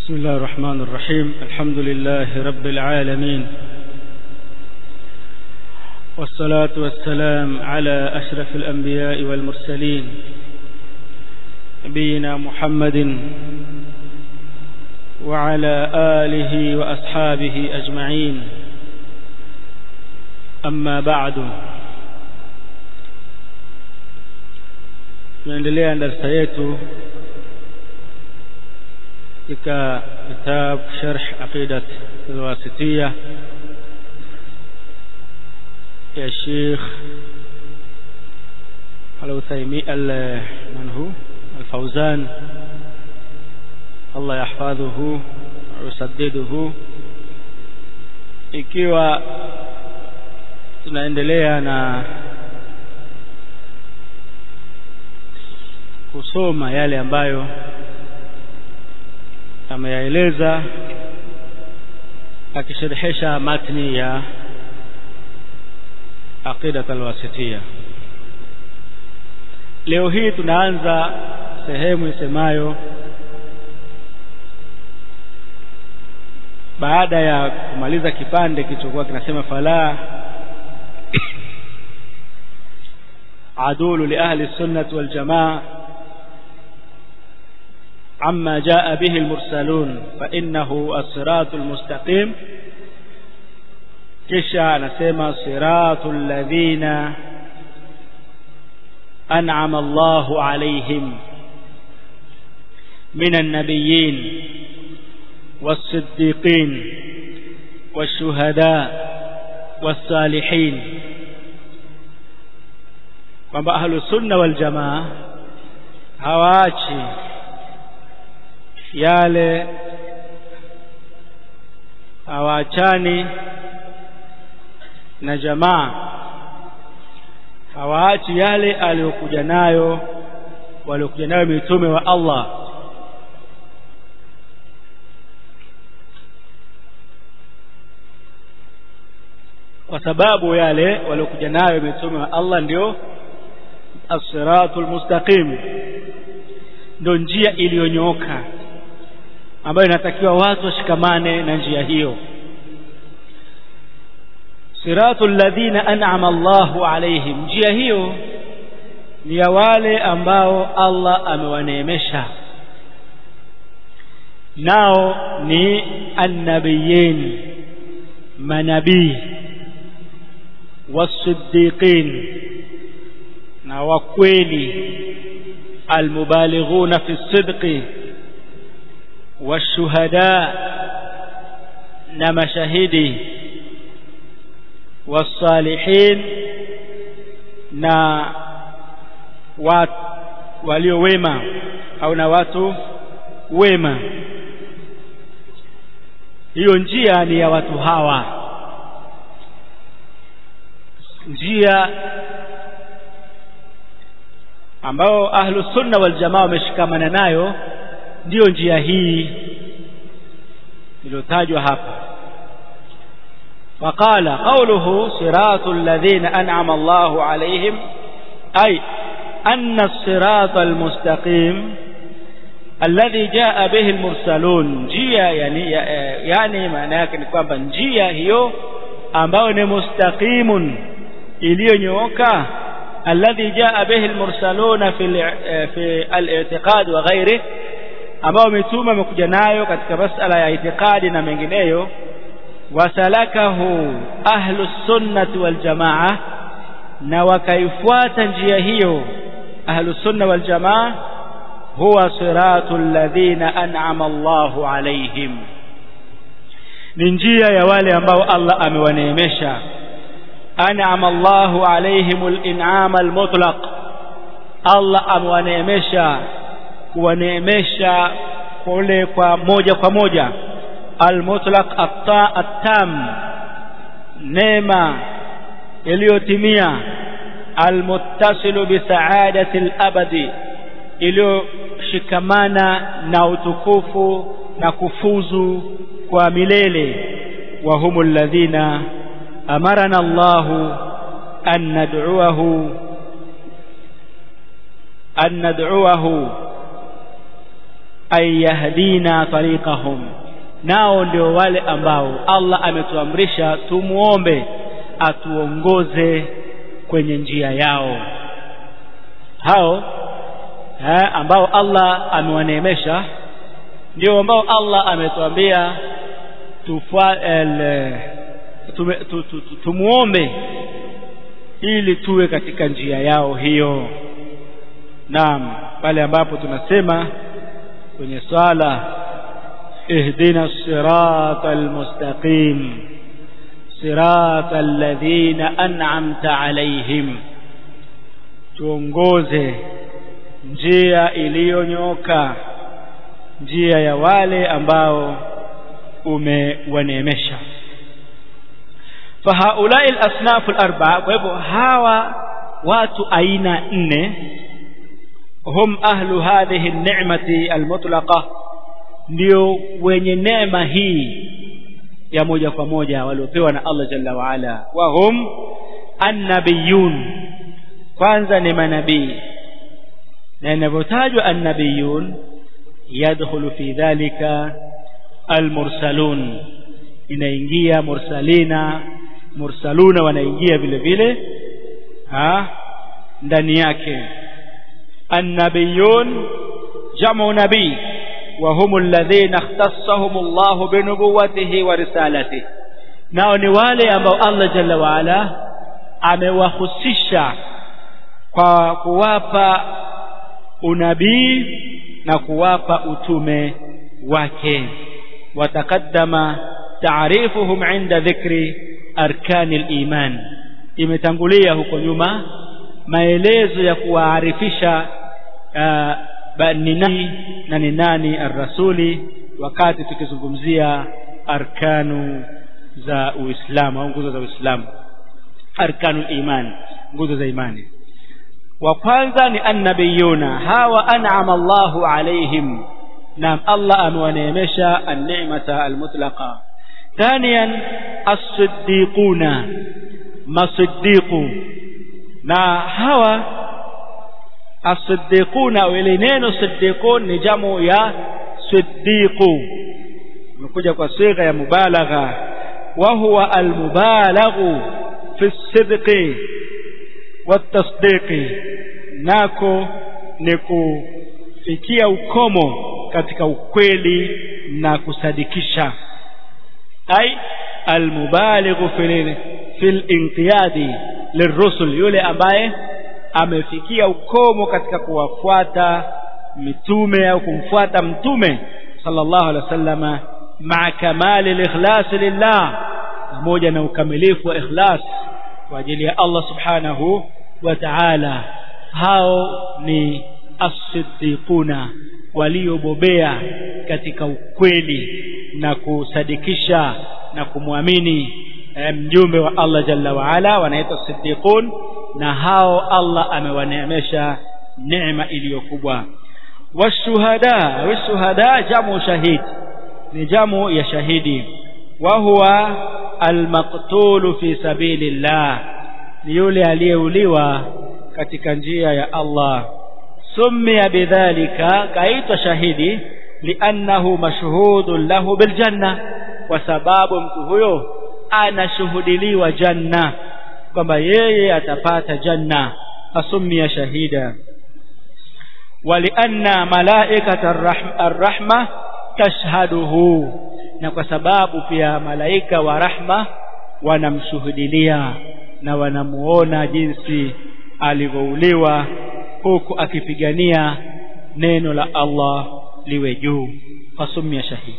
بسم الله الرحمن الرحيم الحمد لله رب العالمين والصلاة والسلام على أشرف الأنبياء والمرسلين نبينا محمد وعلى آله وأصحابه أجمعين أما بعد tunaendelea na darasa yetu katika kitabu sharh aqidat alwasitiyya ya Sheikh Al-Uthaymeen man hu Al-Fawzan Allah yahfadhuhu usaddiduhu ikiwa tunaendelea na kusoma yale ambayo ameyaeleza akisherehesha matni ya aqidat alwasitiyya leo hii tunaanza sehemu isemayo baada ya kumaliza kipande kilichokuwa kinasema fala adulu li ahli sunnah wal jamaa عما جاء به المرسلون فإنه الصراط المستقيم kisha anasema siratu alladhina an'ama Allahu alayhim minan nabiyyin was-siddiqin wash-shuhada was-salihin kwamba ahlus sunna wal jamaa hawaachi yale hawaachani na jamaa hawaachi yale aliyokuja nayo waliokuja nayo mitume wa Allah kwa sababu yale waliokuja nayo mitume wa Allah ndio as-siratul mustaqim ndio njia iliyonyooka ambayo inatakiwa watu washikamane na njia hiyo siratul ladhina an'ama Allahu alaihim njia hiyo ni ya wale ambao Allah amewaneemesha nao ni annabiyin manabii wasiddiqin na wakweli almubalighuna fi sidqi والشهداء na mashahidi wasalihin na wat, walio wema au na watu wema hiyo njia ni ya watu hawa njia ambao ahlu sunna wal jamaa wameshikamana nayo ndiyo njia hii iliyotajwa hapa فقال قوله صراط الذين أنعم الله عليهم أي أن الصراط المستقيم الذي جاء به المرسلون جيا يعني يعني معناه kwamba njia hiyo ambayo ni mustaqimun iliyonyooka الذي جاء به المرسلون في في الاعتقاد وغيره ambao mitume wamekuja nayo katika masala ya itikadi na mengineyo wasalakahu ahlu sunnati wal jamaa na wakaifuata njia hiyo ahlu sunna wal jamaa huwa siratul ladhina an'ama Allahu alaihim ni njia ya wale ambao Allah amewaneemesha an'ama Allahu alaihimul in'ama al-mutlaq Allah amewaneemesha kuwaneemesha kule kwa moja kwa moja almutlaq at-tam neema iliyotimia almuttasilu bi sa'adati al-abadi iliyoshikamana na utukufu na kufuzu kwa milele wa humul ladhina amarana Allahu an nad'uahu an nad'uahu ay yahdina tariqahum nao ndio wale ambao Allah ametuamrisha tumuombe atuongoze kwenye njia yao hao ha, ambao Allah amewaneemesha ndio ambao Allah ametuambia tumuombe ili tuwe katika njia yao hiyo naam pale ambapo tunasema kwenye swala ihdina sirata almustaqim sirata alladhina an'amta alaihim tuongoze njia iliyonyoka njia ya wale ambao umewaneemesha fahaulai alasnaf alarba'a kwa hivyo hawa watu aina nne hum ahlu hadhihi an-ni'mati al-mutlaqa ndio wenye neema hii ya moja kwa moja waliopewa na Allah jalla wa ala wa hum annabiyun kwanza ni manabii na inavyotajwa annabiyun yadkhulu fi dhalika almursalun inaingia mursalina mursaluna wanaingia vile vile ha ndani yake annabiyun jamu nabii وهم الذين اختصهم الله بنبوته ورسالته nao ni wale ambao Allah jalla waala amewahusisha kwa kuwapa unabii na kuwapa utume wake watakaddama taarifuhum inda dhikri arkani liman imetangulia huko nyuma maelezo ya kuwaarifisha uh, ni nani na ni nani arrasuli wakati tukizungumzia arkanu za uislamu au nguzo za uislamu arkanu iman nguzo za imani wa kwanza ni annabiyuna hawa an'ama Allahu alaihim na Allah amewaneemesha an-ni'mata al-mutlaqa thaniyan as-siddiquna masiddiqu na hawa as-siddiquna wale neno siddiqun ni jamu ya siddiqu imekuja kwa sigha ya mubalagha wa huwa al-mubalaghu fi as-sidqi wat-tasdiqi nako ni kufikia ukomo katika ukweli na kusadikisha ai almubalighu fil fil inqiyadi lirusul yule ambaye amefikia ukomo katika kuwafuata mitume au kumfuata mtume sallallahu alaihi wasallama maa kamali al-ikhlas lillah pamoja na ukamilifu wa ikhlas kwa ajili ya Allah subhanahu wa ta'ala hao ni as-siddiquna waliobobea katika ukweli na kusadikisha na kumwamini mjumbe wa Allah jalla wa ala wanaitwa siddiqun na hao Allah amewaneemesha neema iliyokubwa washuhada washuhada jamu shahid ni jamu ya shahidi wa huwa almaqtulu fi sabilillah ni yule aliyeuliwa katika njia ya Allah summiya bidhalika kaitwa shahidi liannahu mashhudun lahu biljanna kwa sababu mtu huyo anashuhudiliwa janna kwamba yeye atapata janna asummiya shahida walianna malaikata arrahma tashhaduhu na kwa sababu pia malaika wa rahma wanamshuhudilia na wanamuona jinsi alivyouliwa huku akipigania neno la Allah liwe juu fasumia shahidi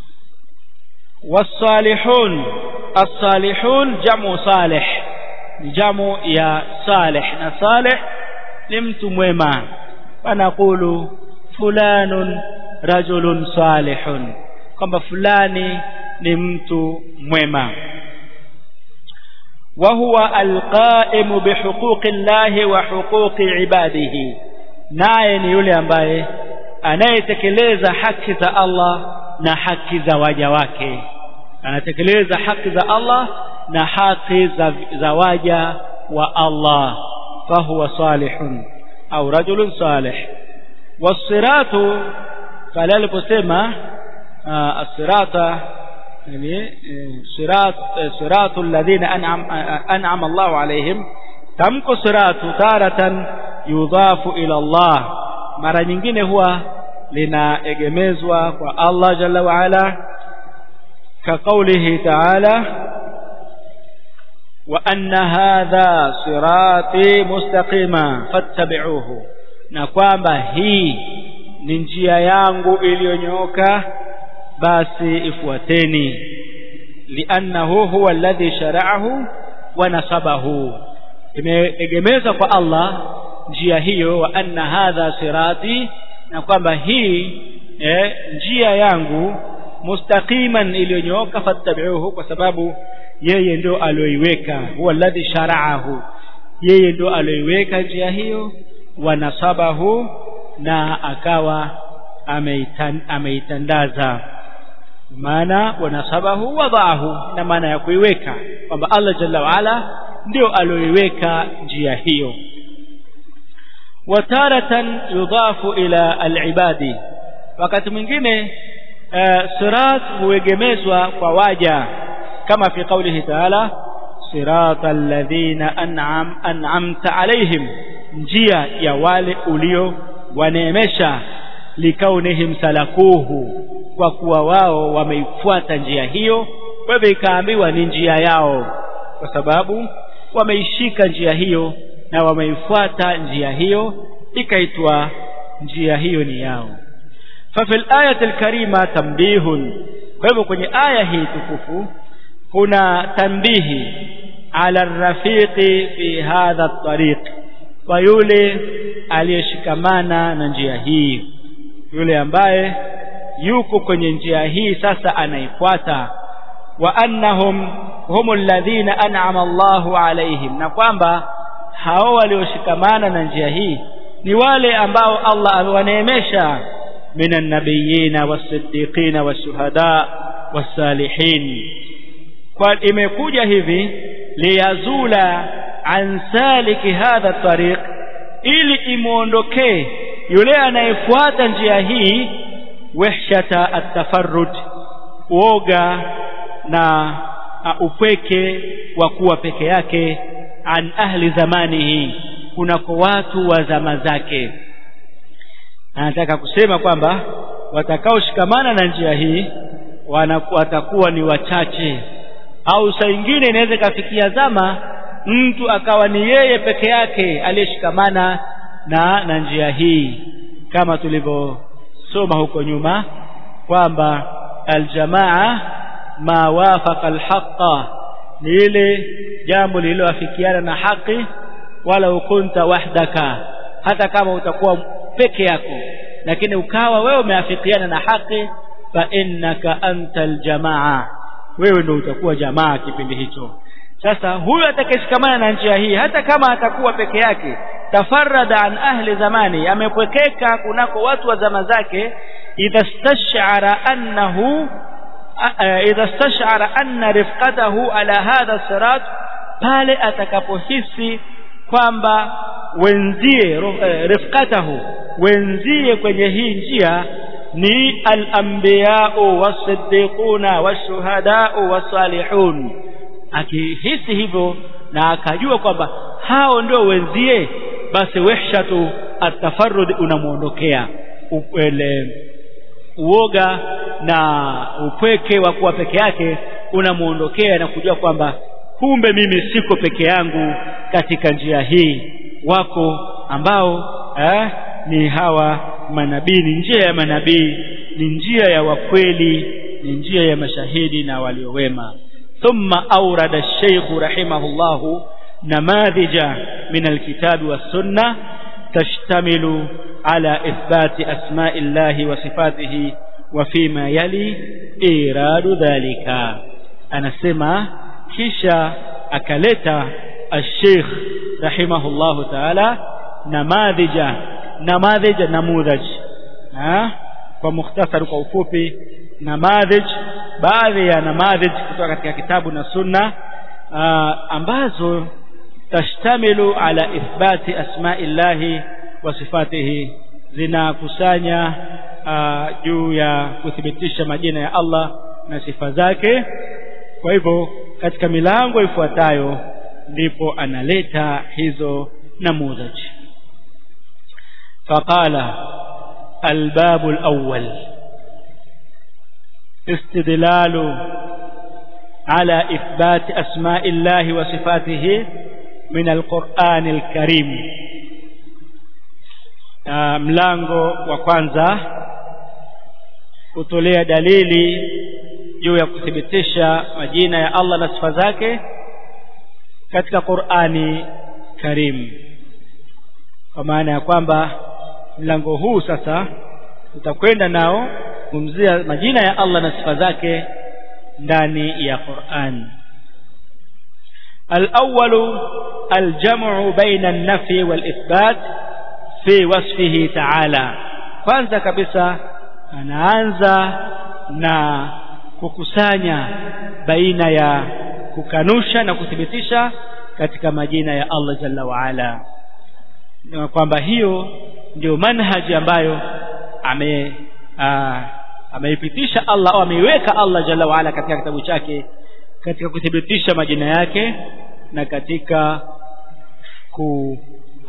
wasalihun as-salihun jamu salih ni jamu ya salih na salih ni mtu mwema wanakulu fulanun rajulun salihun kwamba fulani ni mtu mwema وهو القائم بحقوق الله وحقوق عباده naye ni yule ambaye anayetekeleza haki za Allah na haki za waja wake anatekeleza haki za Allah na haki za, za waja wa Allah fahuwa salihun au rajulun salih wasiratu pale aliposema as-sirata yani sirat siratu alladhina an'am an'ama Allahu alaihim tamko siratu taratan yudhafu ila Allah mara nyingine huwa linaegemezwa kwa Allah jalla wa ala ka qawlihi ta'ala wa anna hadha sirati mustaqima fattabi'uhu na kwamba hii ni njia yangu iliyonyooka basi ifuateni liannahu huwa alladhi shara'ahu wa nasabahu imeegemezwa kwa Allah njia hiyo wa anna hadha sirati na kwamba hii eh, njia yangu mustaqiman iliyonyooka fattabi'uhu kwa sababu yeye ndio alioiweka huwa alladhi shara'ahu yeye ndio alioiweka njia hiyo wa nasabahu na akawa ameitan, ameitandaza maana wanasabahu wadaahu na maana ya kuiweka kwamba Allah jalla waala ndio alioiweka njia hiyo wataratan yudhafu ila alibadi wakati mwingine uh, sirat huegemezwa kwa waja kama fi qawlihi ta'ala sirata alladhina an'am an'amta alaihim njia ya wale ulio waneemesha likaunihim salakuhu kwa kuwa wao wameifuata njia hiyo kwa hivyo ikaambiwa ni njia yao kwa sababu wameishika njia hiyo na wameifuata njia hiyo ikaitwa njia hiyo ni yao ففي الآية الكريمة تنبيه kwa hivyo kwenye aya hii tukufu kuna tanbihi ala rafiqi fi hadha at-tariq kwa yule aliyeshikamana na njia hii yule ambaye yuko kwenye njia hii sasa anaifuata wa annahum hum alladhina an'ama Allahu alaihim na kwamba hao walioshikamana na njia hii ni wale ambao Allah amewaneemesha minan nabiyina was-siddiqina wash-shuhada was-salihin kwa imekuja hivi liyazula an saliki hadha tariq ili imuondokee yule anayefuata njia hii wahshata at-tafarrud uoga na uh, upweke wa kuwa peke yake an ahli zamanihi kunako watu wa zama zake anataka kusema kwamba watakaoshikamana na njia hii watakuwa ni wachache au saa ingine inaweza ikafikia zama mtu akawa ni yeye peke yake aliyeshikamana na na njia hii kama tulivyosoma huko nyuma kwamba aljamaa ma wafaqa alhaqa ni ile jambo lililoafikiana na haki wala ukunta wahdaka hata kama utakuwa peke yako lakini ukawa wewe umeafikiana na haki fa innaka anta aljamaa wewe ndio utakuwa jamaa kipindi hicho sasa huyu atakayeshikamana na njia hii hata kama atakuwa peke yake tafarrada an ahli zamani amepwekeka kunako watu wa zama zake idha stash'ara annahu idha stash'ara anna rifqatahu ala hadha sirat pale atakapohisi kwamba wenzie rifqatahu wenzie kwenye hii njia ni al-anbiya'u was-siddiquna wash-shuhada'u was-salihun akihisi hivyo na akajua kwamba hao ndio wenzie basi wahshatu at-tafarrud unamuondokea ukwele uoga na upweke wa kuwa peke yake unamuondokea na kujua kwamba kumbe mimi siko peke yangu katika njia hii wako ambao eh, ni hawa manabii ni njia ya manabii ni njia ya wakweli ni njia ya mashahidi na waliowema ثم أورد الشيخ رحمه الله نماذج من الكتاب والسنة تشتمل على إثبات أسماء الله وصفاته وفيما يلي إيراد ذلك أنا سمع كيشا أكلت الشيخ رحمه الله تعالى نماذج نماذج نموذج ها ومختصر كوفوفي namadhij baadhi ya namadhij kutoka katika kitabu na sunna uh, ambazo tashtamilu ala ithbati asma'illahi wa sifatihi zinakusanya uh, juu ya kuthibitisha majina ya Allah na sifa zake kwa hivyo katika milango ifuatayo ndipo analeta hizo namudhaj faqala albabu alawwal istidlalu على إثبات أسماء الله وصفاته من القرآن الكريم mlango wa kwanza kutolea dalili juu ya kuthibitisha majina ya Allah na sifa zake katika Qur'ani Karim kwa maana ya kwamba mlango huu sasa tutakwenda nao kumzia majina ya Allah na sifa zake ndani ya Qur'an الأول الجمع بين النفي والإثبات في وصفه تعالى kwanza kabisa anaanza na kukusanya baina ya kukanusha na kuthibitisha katika majina ya Allah jalla waala kwamba hiyo ndio manhaji ambayo ame ameipitisha Allah au ameiweka Allah jalla waala katika kitabu chake katika kuthibitisha majina yake na katika ku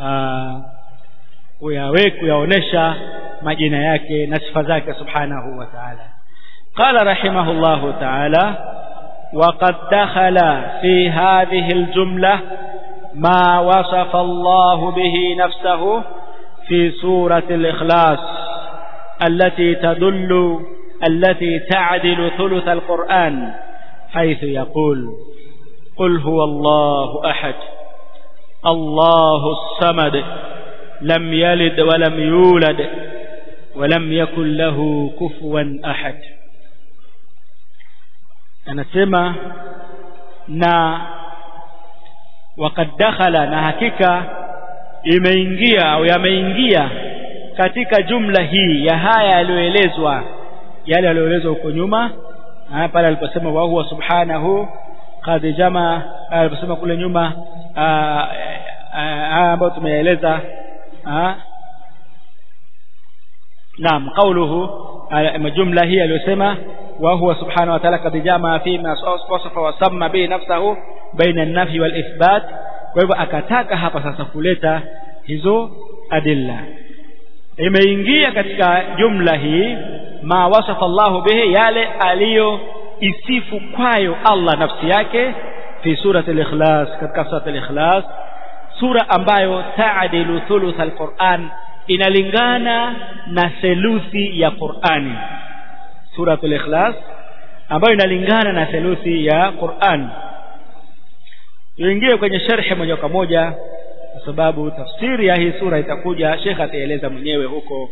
kuyaweka kuyaonesha majina yake na sifa zake subhanahu wa ta'ala قال رحمه الله تعالى وقد دخل في هذه الجملة ما وصف الله به نفسه في سورة الإخلاص التي تدل التي تعدل ثلث القرآن حيث يقول قل هو الله أحد الله الصمد لم يلد ولم يولد ولم يكن له كفوا أحد anasema na wakad dakhala na hakika imeingia au yameingia katika jumla hii ya haya yaliyoelezwa yale yaliyoelezwa huko nyuma pale aliposema wa huwa subhanahu qad jama aliposema kule nyuma haya ambayo tumeeleza naam qawluhu jumla hii aliyosema وهو سبحانه وتعالى قد جمع فيما وصف وسمى به نفسه بين النفي والإثبات kwa hivyo akataka hapa sasa kuleta hizo adilla imeingia katika jumla hii ma wasafa Allahu bihi yale aliyo isifu kwayo Allah nafsi yake fi surati al-ikhlas katika surati al-ikhlas sura ambayo taadilu thuluth al-Qur'an inalingana na theluthi ya Qur'ani suratul ikhlas ambayo inalingana na theluthi ya Qur'an tuingie kwenye sharhi moja kwa moja kwa sababu tafsiri ya hii sura itakuja Sheikh ataeleza mwenyewe huko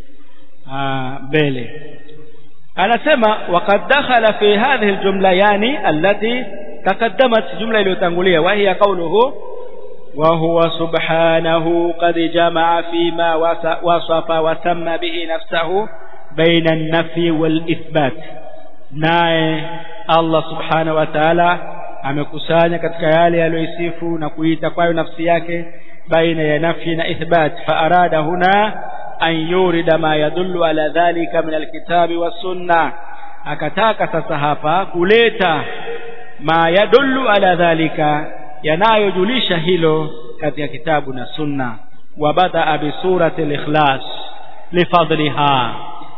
mbele anasema waqad dakhala fi hadhihi aljumla yani allati taqaddamat jumla iliyotangulia wa hiya qawluhu wa huwa subhanahu qad jamaa fima wasafa wa samma bihi nafsahu baina an-nafi wal-ithbat naye Allah subhanahu wa ta'ala amekusanya katika yale aliyoisifu na kuita kwayo nafsi yake baina ya nafi na ithbat fa arada huna an yurida ma yadullu ala dhalika min alkitabi was-sunnah akataka sasa hapa kuleta ma yadullu ala dhalika yanayojulisha hilo katika kitabu na sunna wa badaa bi surati al-ikhlas lifadliha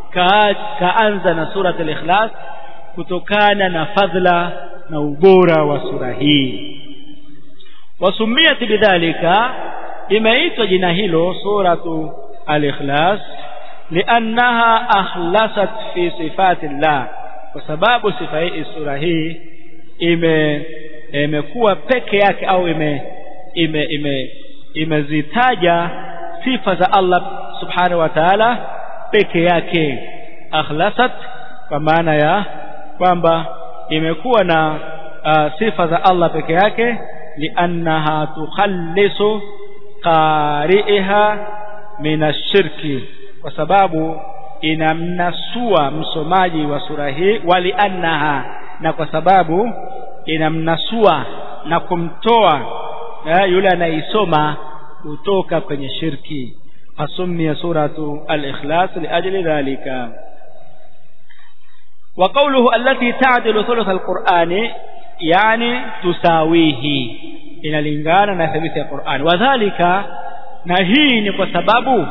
kaanza na surat al-ikhlas kutokana na fadhila na ubora wa sura hii wasumiyat bidhalika imeitwa jina hilo suratu al-ikhlas liannaha akhlasat fi sifati llah kwa sababu sifa hii sura hii ime imekuwa peke yake au ime ime ime imezitaja sifa za Allah subhanahu wa ta'ala peke yake akhlasat kwa maana ya kwamba imekuwa na uh, sifa za Allah peke yake liannaha tukhallisu qari'iha min ashirki kwa sababu inamnasua msomaji wa sura hii waliannaha na kwa sababu inamnasua na kumtoa eh, yule anaisoma kutoka kwenye shirki fasumia suratu al-ikhlas liajli dhalika wa qawluhu allati ta'dilu thuluth alqur'ani yani tusawihi inalingana na thuluthi ya Qur'an wadhālika na hii ni kwa sababu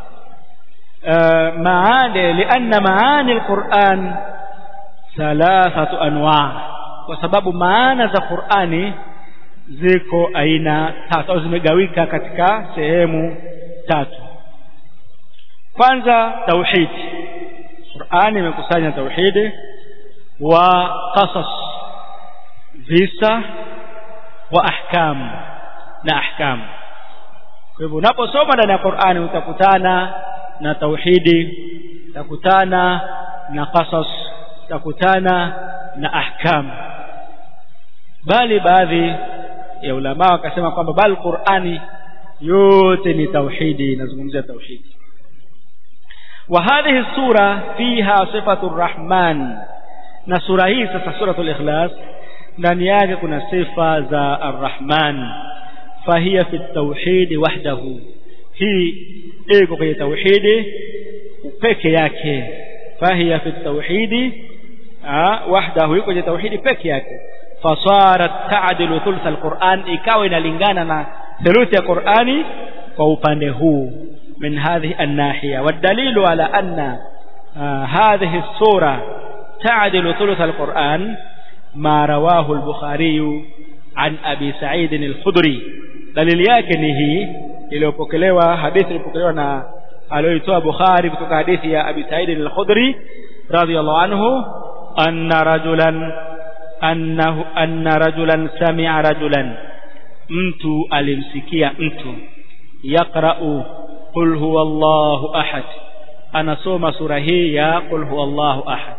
maani lianna maani alquran thalathatu anwa kwa sababu maana za Qur'ani ziko aina tatu au zimegawika katika sehemu tatu kwanza tauhid Qur'ani imekusanya tauhidi wa qasas visa wa ahkam na ahkam kwa hivyo unaposoma ndani ya Qur'ani utakutana na tauhidi utakutana na qasas utakutana na ahkam bali baadhi ya ulama wakasema kwamba bali Qur'ani yote ni tauhidi inazungumzia tauhidi wa hadhihi sura fiha sifatu rahman na sura hii sasa suratul ikhlas ndani yake kuna sifa za arrahman fahiya fi tauhid wahdahu hii iko kwenye tauhidi peke yake fahiya fi tauhid wahdahu iko kwenye tauhidi peke yake fasarat ta'dilu thuluth alquran ikawa inalingana na thuluthi ya qurani kwa upande huu min hadhihi an-nahiya wadalilu ala anna hadhihi as-sura ta'dilu thuluth alquran ما رواه البخاري عن أبي سعيد الخدري دليل yake ni hii iliyopokelewa hadithi iliyopokelewa na aliyoitoa Bukhari kutoka hadithi ya Abi Sa'id al-Khudri radiyallahu anhu anna rajulan annahu anna rajulan sami'a rajulan mtu alimsikia mtu yaqra'u qul huwallahu ahad anasoma sura hii ya qul huwallahu ahad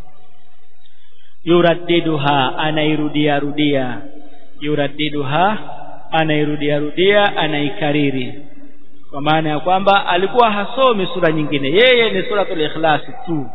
yuraddiduha anairudia rudia yuraddiduha anairudia rudia anaikariri kwa maana ya kwamba alikuwa hasomi sura nyingine yeye ni suratul ikhlas tu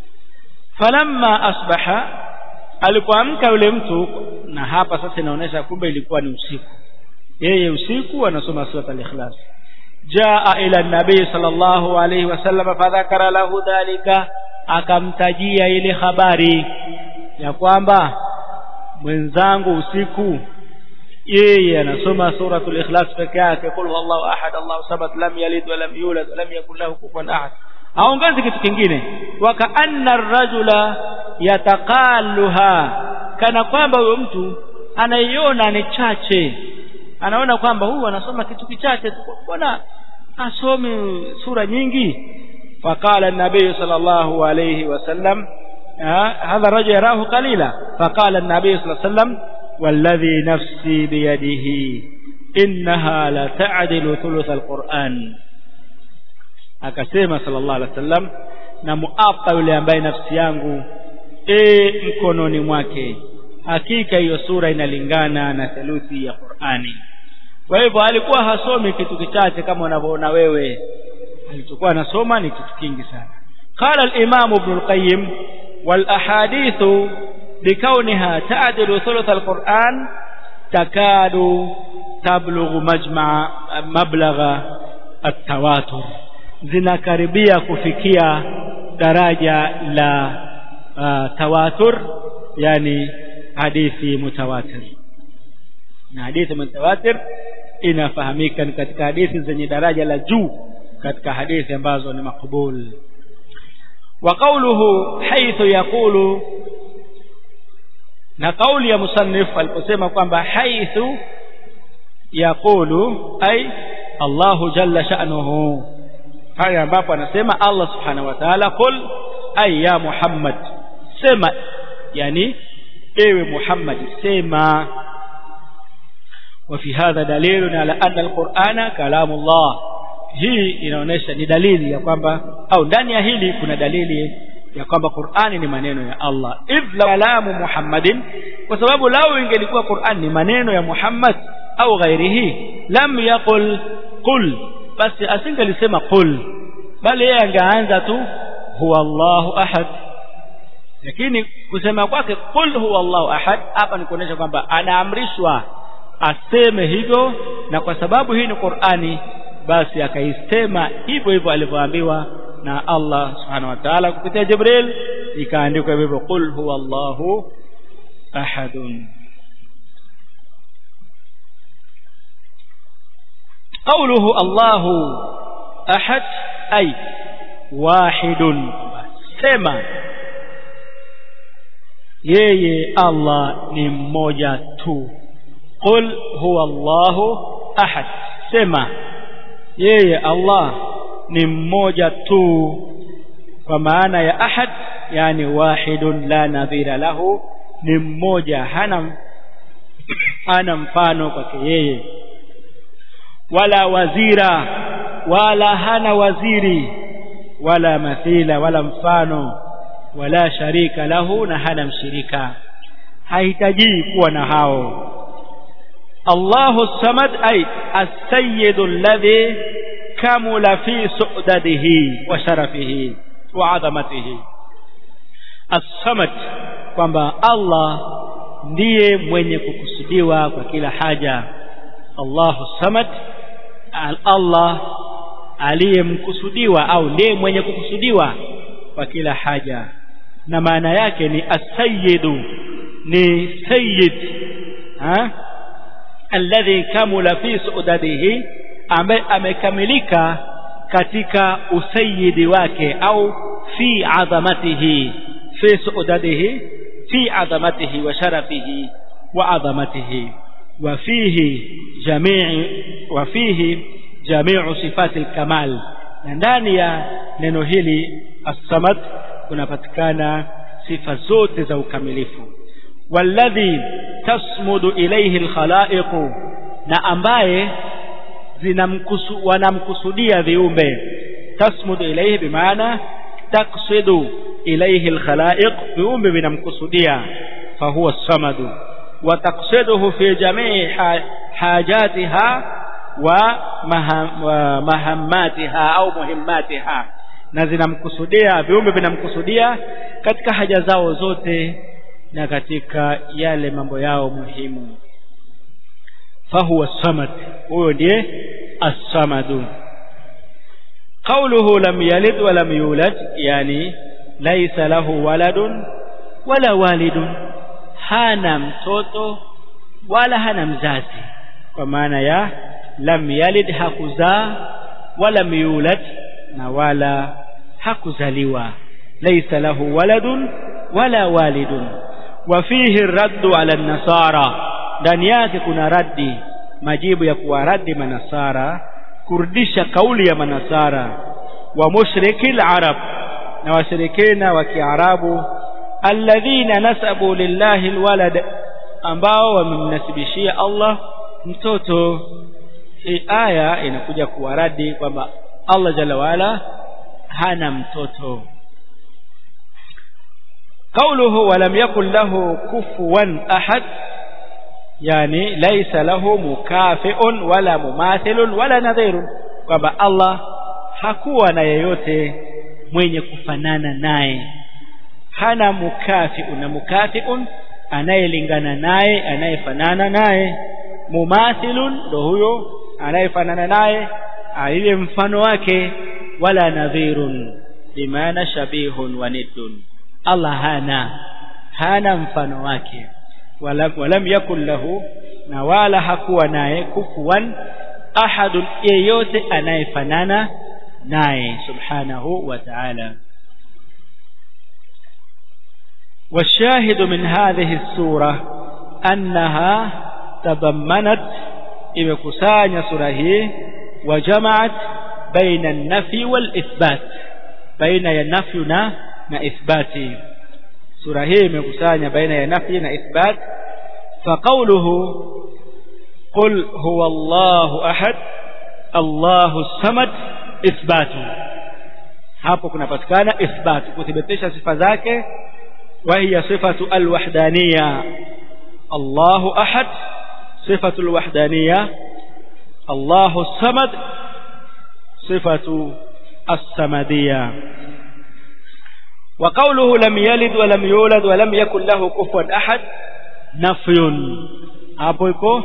falamma asbaha alipoamka yule mtu na hapa sasa inaonyesha kumbe ilikuwa ni usiku yeye usiku anasoma suratul ikhlas jaa ila nabii sallallahu alayhi wasallam fadhakara lahu dhalika akamtajia ile habari ya kwamba mwenzangu usiku yeye anasoma suratul ikhlas peke yake kul huwallahu ahad allahu samad lam yalid wa lam yulad wa lam yakul lahu kufuwan ahad aongeze kitu kingine wa kaanna ar-rajula yataqalluha kana kwamba huyo mtu anaiona ni chache anaona kwamba huyu anasoma kitu kichache mbona asome sura nyingi faqala an-nabiy sallallahu alayhi wasallam هذا الرجل يراه قليلا فقال النبي صلى الله عليه وسلم والذي نفسي بيده إنها لتعدل ثلث القرآن akasema sallallahu alaihi wasallam na muapa yule ambaye nafsi yangu e mkononi mwake hakika hiyo sura inalingana na theluthi ya Qur'ani kwa hivyo alikuwa hasomi kitu kichache kama unavyoona wewe alichokuwa anasoma ni kitu kingi sana qala al-imam ibn al-qayyim والأحاديث بكونها تعدل ثلث القرآن تكاد تبلغ مجمع مبلغ التواتر zinakaribia kufikia daraja la uh, tawatur yani hadithi mutawatir na hadithi mutawatir inafahamika ni katika hadithi zenye daraja la juu katika hadithi ambazo ni makbul وقوله حيث يقول na kauli ya musannif aliposema kwamba haithu yaqulu ay Allahu jalla sha'nuhu haya ambapo anasema Allah subhanahu wa ta'ala qul ay ya Muhammad sema yani ewe Muhammad sema وفي هذا دليل على أن القرآن كلام الله hii inaonyesha ni dalili ya kwamba au ndani ya hili kuna dalili ya kwamba Qur'ani ni maneno ya Allah idh kalamu Muhammadin kwa sababu lao ingelikuwa Qur'an ni maneno ya Muhammad au ghairihi lam yaqul qul basi asingelisema qul bali yeye angeanza tu huwa Allahu ahad lakini kusema kwake qul huwa Allahu ahad hapa ni kuonyesha kwamba anaamrishwa aseme hivyo na kwa sababu hii ni Qur'ani basi akaisema hivyo hivyo alivyoambiwa na Allah subhanahu wa ta'ala kupitia Jibril ikaandikwa hivyo qul huwa Allahu ahadun قوله الله أحد أي واحد سما yeye Allah ni mmoja tu qul huwa Allahu ahad sema yeye Allah ni mmoja tu kwa maana ya ahad yani wahidun la nadhira lahu ni mmoja hana hana mfano kwake yeye wala wazira wala hana waziri wala mathila wala mfano wala sharika lahu na hana mshirika hahitaji kuwa na hao Allahu samad ay as-sayyid alladhi kamula fi su'dadihi wa sharafihi wa 'azamatihi as-samad kwamba Allah ndiye mwenye kukusudiwa kwa kila haja Allahu samad Allah aliyemkusudiwa au ndiye mwenye kukusudiwa kwa kila haja na maana yake ni as-sayyidu ni sayyid ha alladhi kamula fi su'dadihi ambaye amekamilika katika usayidi wake au fi adhamatihi fi su'dadihi fi adhamatihi wa sharafihi wa adhamatihi wa fihi jamii wa fihi jamiu sifati al-kamal na ndani ya neno hili as-samad kunapatikana sifa zote za ukamilifu walladhi tasmudu ilayhi al-khalaiq na ambaye zinamkusu wanamkusudia viumbe tasmudu ilayhi bimaana taqsidu ilayhi al-khalaiq viumbe vinamkusudia fahuwa as-samadu wa taqsiduhu fi jamii hajatiha wa mahammatiha au muhimmatiha na zinamkusudia viumbe vinamkusudia katika haja zao zote na katika yale mambo yao muhimu fahuwa samad huyo ndiye as-samadu qawluhu lam yalid wa lam yulad yani laysa lahu waladun wala walidun hana mtoto wala hana mzazi kwa maana ya lam yalid hakuzaa wala yulad na wala hakuzaliwa laysa lahu waladun wala walidun wa fihi raddu ala nasara ndani yake kuna raddi majibu ya kuwaradi manasara kurudisha kauli ya manasara wa mushrikil arab na washirikina wa kiarabu alladhina nasabu lillahi alwalad ambao wamemnasibishia Allah mtoto hii aya inakuja kuwaradi kwamba Allah jalla wala hana mtoto قوله ولم يكن له كفوا أحد يعني ليس له مكافئ ولا مماثل ولا نظير kwamba Allah hakuwa na yeyote mwenye kufanana naye hana mukafiun na mukafiun anayelingana naye anayefanana naye mumathilun ndo huyo anayefanana naye ile mfano wake wala nadhirun bimaana shabihun wa niddun Allah hana hana mfano wake walam, walam yakun lahu na wala hakuwa naye kufuwan ahadun yeyote anayefanana naye subhanahu wa ta'ala والشاهد من هذه السورة أنها تضمنت إبكسان سورة وجمعت بين النفي والإثبات بين النفي na ithbati sura hii imekusanya baina ya nafi na ithbat fa qawluhu qul huwa Allahu ahad Allahu samad ithbatu hapo kunapatikana ithbatu kuthibitisha sifa zake wa hiya sifatu alwahdaniya Allahu ahad sifatu alwahdaniya Allahu samad sifatu as-samadiyya وقوله لم يلد ولم يولد ولم يكن له كفوا أحد نفي hapo iko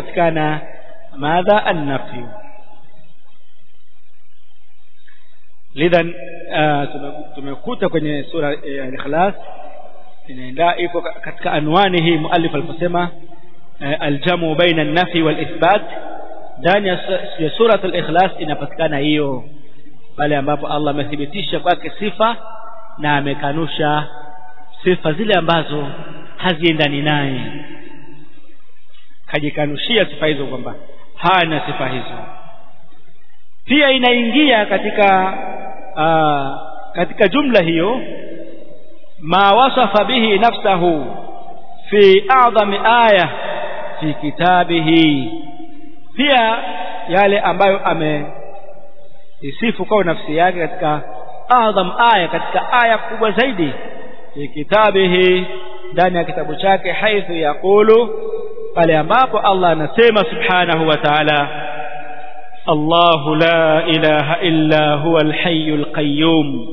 inapatikana madha an-nafy lidhan uh, tumekuta kwenye sura ya Ikhlas inaenda iko katika anwani hii muallif aliposema uh, aljamu baina an-nafi wal ithbat ndani ya sura al-Ikhlas inapatikana hiyo pale ambapo Allah amethibitisha kwake sifa na amekanusha sifa zile ambazo haziendani naye kajikanushia sifa hizo kwamba hana sifa hizo pia inaingia katika aa, katika jumla hiyo ma wasafa bihi nafsahu fi a'zami aya fi kitabihi pia yale ambayo ameisifu kwa nafsi yake katika adham aya katika aya kubwa zaidi fi kitabihi ndani ya kitabu chake haithu yaqulu pale ambapo Allah anasema subhanahu wa ta'ala الله لا إله إلا هو الحي القيوم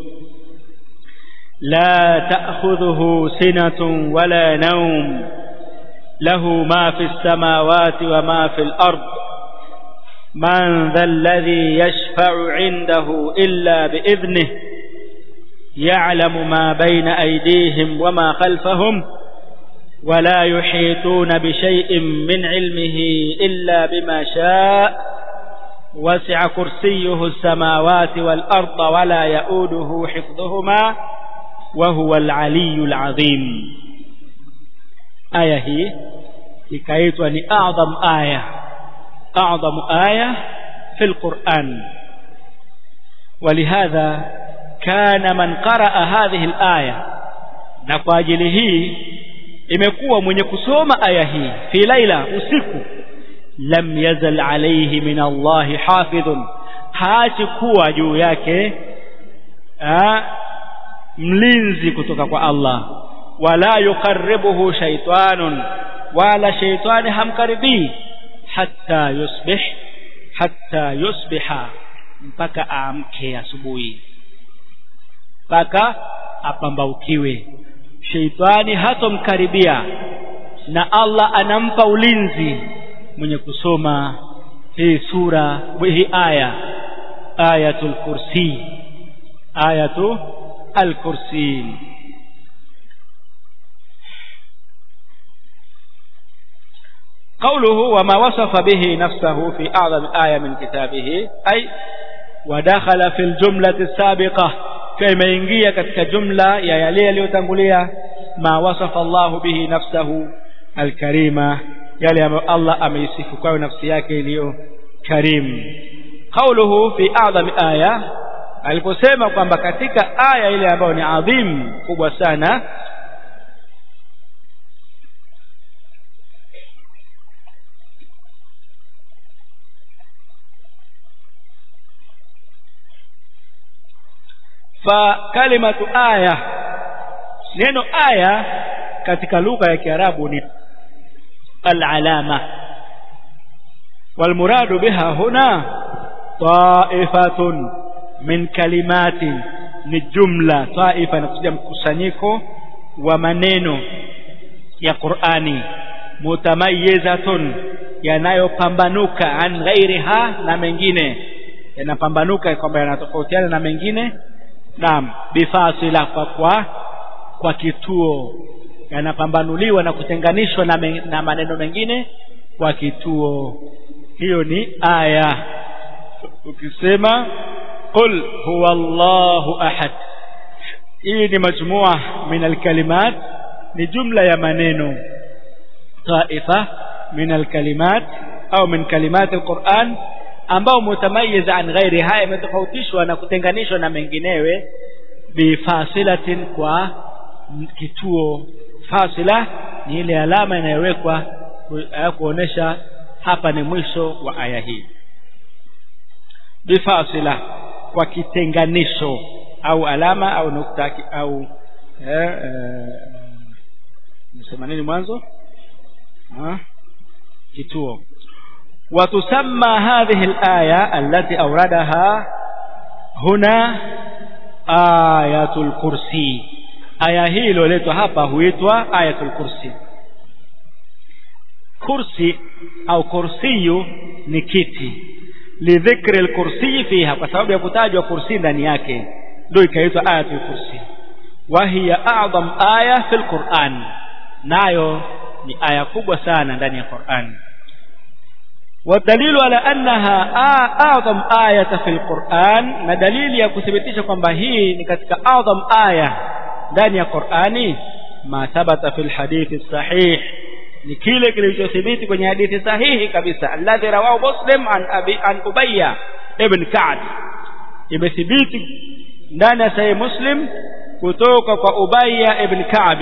لا تأخذه سنة ولا نوم له ما في السماوات وما في الأرض من ذا الذي يشفع عنده إلا بإذنه يعلم ما بين أيديهم وما خلفهم ولا يحيطون بشيء من علمه إلا بما شاء وسع كرسيه السماوات والأرض ولا يؤوده حفظهما وهو العلي العظيم آية هي ikaitwa ni a'zam aya a'zam aya في القرآن ولهذا كان من قرأ هذه الآية na kwa ajili hii imekuwa mwenye kusoma aya hii fi laila usiku lam yazal alayhi min Allah hafidhun haachi kuwa juu yake ha, mlinzi kutoka kwa Allah wala yuqarribuhu shaytanun wala shaytani hamkaribii hatta yusbih hatta yusbiha mpaka aamke asubuhi mpaka apambaukiwe sheitani hatomkaribia na Allah anampa ulinzi mwenye kusoma hii sura hii aya ayatul kursi ayatu al-kursi قوله وما وصف به نفسه في أعظم آية من كتابه أي ودخل في الجملة السابقة كما ينجي كتك جملة يا يلي ليتنقلية ما وصف الله به نفسه الكريمة يلي الله أميسف كو نفسيك ليو كريم قوله في أعظم آية aliposema kwamba katika aya ile ambayo ni adhim kubwa sana fa kalimatu aya neno aya katika lugha ya Kiarabu ni al-alama والمراد بها هنا طائفة من كلمات ni jumla taifa inakuja mkusanyiko wa maneno ya Qur'ani mutamayyizatun yanayopambanuka an ghairiha na mengine yanapambanuka kwamba yanatofautiana na mengine naam bifasila kwa kwa kwa kituo yanapambanuliwa na kutenganishwa na, me, na maneno mengine kwa kituo hiyo ni aya ukisema qul huwa Allahu ahad hii ni majmua min alkalimat ni jumla ya maneno taifa min alkalimat au min kalimat alquran ambao mutamayiza an ghairi haya imetofautishwa na kutenganishwa na menginewe bifasilatin kwa kituo fasila ni ile alama inayowekwa kuonesha hapa ni mwisho wa aya hii bifasila kwa kitenganisho au alama au nukta au eh, eh, nisema nini mwanzo ha? kituo وتسمى هذه الآية التي أوردها هنا آية الكرسي آية هي لوليتوا hapa huitwa ayatul kursi kursi au kursiyu ni kiti lidhikri alkursi fiha kwa sababu ya kutajwa kursi ndani yake ndio ikaitwa ayatul kursi wa hiya a'zam aya fil Qur'an nayo ni aya kubwa sana ndani ya Qur'an والدليل على أنها أعظم آية في القرآن na dalili ya kuthibitisha kwamba hii ni katika أعظم aya ndani ya Qur'ani ma thabata fil hadithi sahih ni kile kilichothibiti kwenye hadithi sahihi kabisa alladhi rawahu muslim an abi an ubayya ibn ka'b imethibiti ndani ya sahih muslim kutoka kwa ubayya ibn ka'b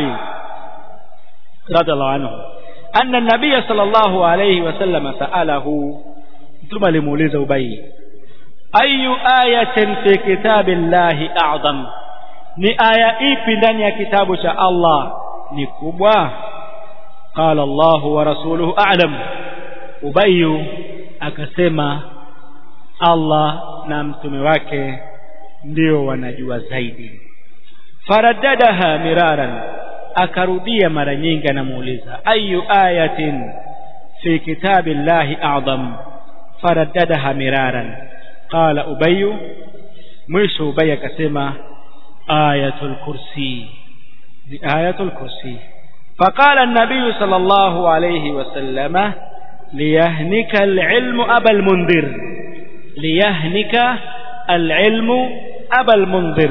radhiallahu anhu anna an-nabiy sallallahu alayhi wasallam sa'alahu mtume alimuuliza ubayy ayu ayatin fi kitabillahi a'zam ni aya ipi ndani ya kitabu cha Allah ni kubwa qala Allah wa rasuluhu a'lam ubayyu akasema Allah na mtume wake ndio wanajua zaidi faraddadaha miraran akarudia mara nyingi anamuuliza ayu ayatin fi kitabillahi a'zam faraddadaha miraran qala ubayyu mwisho ubayy akasema ayatul kursi ni ayatul kursi فقال النبي صلى الله عليه وسلم ليهنك العلم أبا المنذر ليهنك العلم أبا المنذر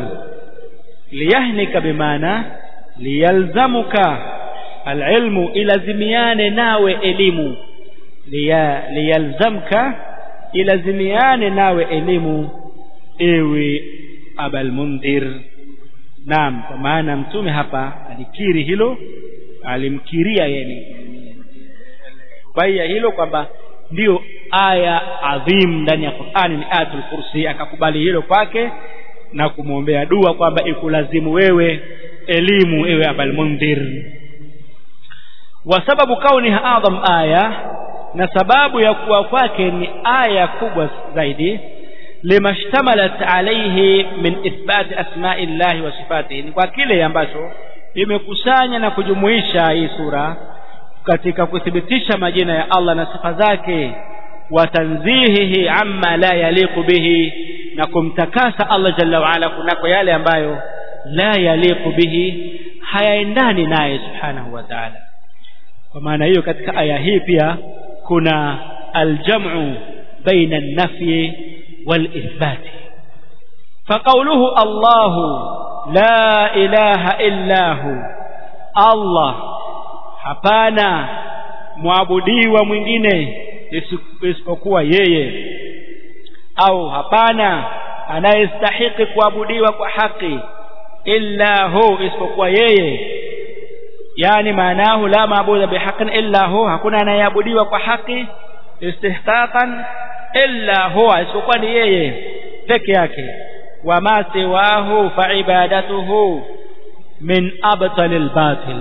ليهنك بمعنى ليلزمك العلم إلى زميان ناوي إليم ليلزمك إلى زميان ناوي إليم إيوي أبا المنذر naam kwa maana mtume hapa alikiri hilo alimkiria yani baya hilo kwamba ndiyo aya adhim ndani ya Qur'ani ni ayatul kursi akakubali hilo kwake na kumwombea dua kwamba ikulazimu wewe elimu ewe abal mundhir wa sababu kauniha adham aya na sababu ya kuwa kwake ni aya kubwa zaidi lima shtamalat alayhi min ithbat asma'i llahi wa sifatihi ni kwa kile ambacho imekusanya na kujumuisha hii sura katika kuthibitisha majina ya Allah na sifa zake wa tanzihihi amma la yaliqu bihi na kumtakasa Allah jalla wa ala kunako yale ambayo la yaliqu bihi hayaendani naye subhanahu wa ta'ala kwa maana hiyo katika aya hii pia kuna aljam'u baina an-nafyi wal-ithbat فقوله الله لا إله إلا هو الله hapana mwabudiwa mwingine isipokuwa yeye au hapana anayestahiki kuabudiwa kwa haki illa hu isipokuwa yeye yani maanahu la maabuda bihaqqin illa hu hakuna anayeabudiwa kwa haki istihqaqan illa huwa isipokuwa ni yeye peke yake wama siwahu fa ibadatuhu min abtalil batil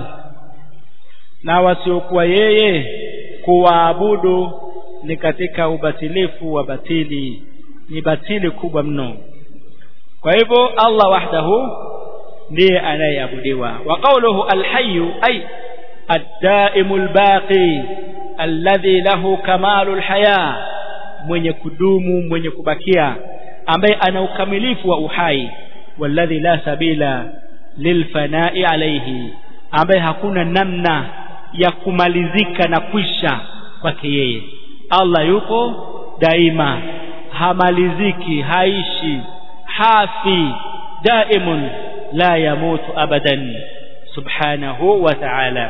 na wasiokuwa yeye kuwaabudu ni katika ubatilifu wa batili ni batili kubwa mno kwa hivyo Allah wahdahu ndiye anayeabudiwa wa qawluhu alhayyu ay ad-daimul baqi alladhi lahu kamalul haya mwenye kudumu mwenye kubakia ambaye ana ukamilifu wa uhai walladhi la sabila lilfana'i alayhi ambaye hakuna namna ya kumalizika na kwisha kwake yeye Allah yuko daima hamaliziki haishi hafi daimun la yamutu abadan subhanahu wa ta'ala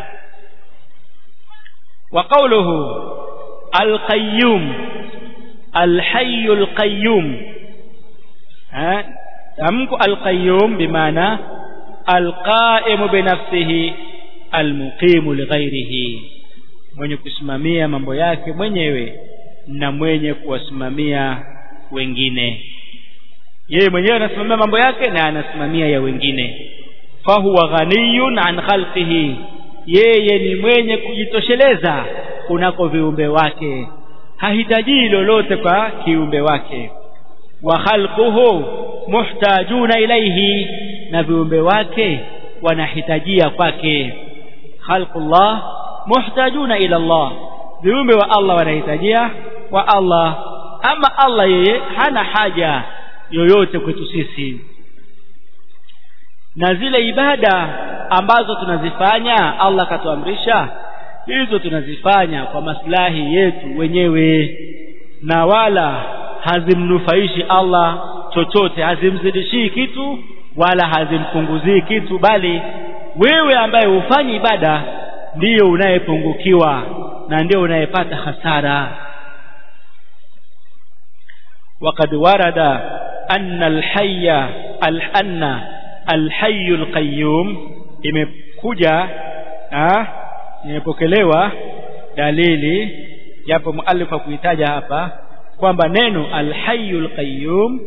wa qawluhu al-qayyum al-hayy al-qayyum ha tamko al-qayyum bimaana al-qa'im bi nafsihi al-muqim li ghayrihi mwenye kusimamia mambo yake mwenyewe na mwenye kuwasimamia wengine yeye mwenyewe anasimamia mambo yake na anasimamia ya wengine fahuwa ghaniyun an khalqihi yeye ni mwenye kujitosheleza kunako viumbe wake hahitaji lolote kwa kiumbe wake wa khalquhu muhtajuna ilaihi na viumbe wake wanahitajia kwake khalqullah muhtajuna ila Allah viumbe wa Allah wanahitajia wa Allah ama Allah yeye hana haja yoyote kwetu sisi na zile ibada ambazo tunazifanya Allah katuamrisha hizo tunazifanya kwa maslahi yetu wenyewe na wala hazimnufaishi Allah chochote hazimzidishii kitu wala hazimpunguzii kitu bali wewe ambaye hufanyi ibada ndiyo unayepungukiwa na ndio unayepata hasara وقد ورد أن الحي أن الحي القيوم imekuja imepokelewa dalili japo muallif kuitaja hapa kwamba neno alhayyul qayyum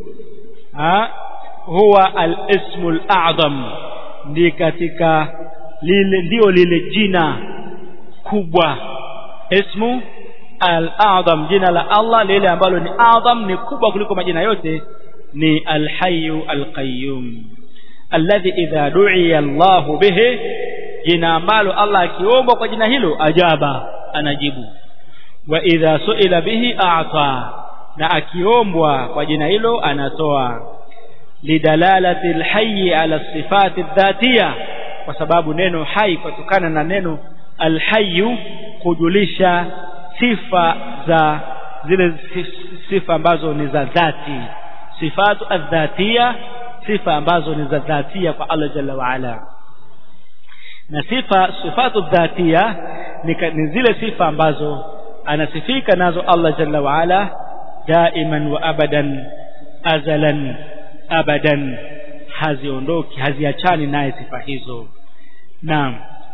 huwa alismul a'zam ndi katika lile ndio lile jina kubwa ismu al-a'zam jina la Allah lile ambalo ni a'zam ni kubwa kuliko majina yote ni al-hayyu al-qayyum alladhi idha du'iya Allah bihi jina ambalo Allah akiombwa kwa jina hilo ajaba anajibu wa idha su'ila bihi a'ta na akiombwa kwa jina hilo anatoa lidalalati al-hayy ala sifati dhatiyya kwa sababu neno hai kutokana na neno al-hayyu kujulisha sifa za zile sifa ambazo ni za dhati sifatu adhatia sifa ambazo ni za dhatia kwa Allah jalla wa ala na sifa sifatu dhatia ni, ni zile sifa ambazo anasifika nazo Allah jalla wa ala daiman wa abadan azalan abadan haziondoki haziachani naye sifa hizo naam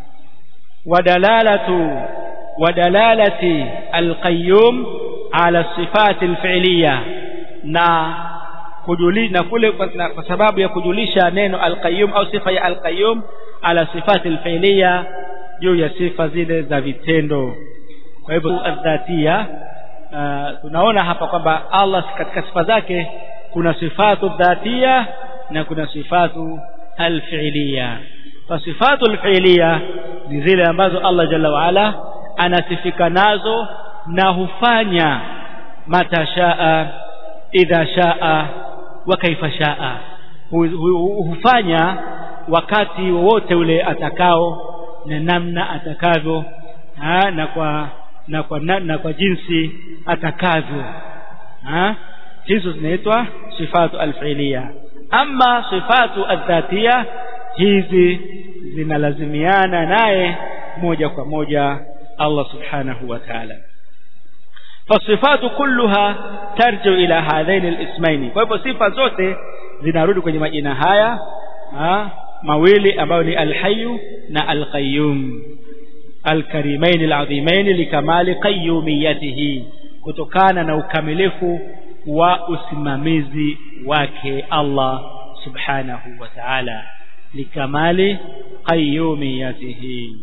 ودلالة ودلالة القيوم على الصفات الفعلية na kujuli na kule kwa sababu ya kujulisha neno alqayyum au sifa ya alqayyum ala sifati alfi'liya juu ya sifa zile za vitendo kwa hivyo adhatia uh, tunaona hapa kwamba Allah katika sifa zake kuna sifatu dhatia na kuna sifatu alfi'liya fasifatu alfi'liya ni zile ambazo Allah jalla waala anasifika nazo na hufanya matashaa idha shaa wa kaifa shaa hufanya wakati wowote ule atakao na namna atakavyo ha, na kwa na kwa na, na kwa jinsi atakavyo ha hizo zinaitwa sifatu alfilia ama sifatu adhatia hizi zinalazimiana naye moja kwa moja Allah subhanahu wa ta'ala fasifatu kulluha tarjiu ila hadhaini alismaini kwa hivyo sifa zote zinarudi kwenye majina haya ha, mawili ambayo ni alhayyu na alqayyum alkarimain alazimain likamali qayyumiyatihi kutokana na ukamilifu wa usimamizi wake Allah subhanahu wa ta'ala likamali qayyumiyatihi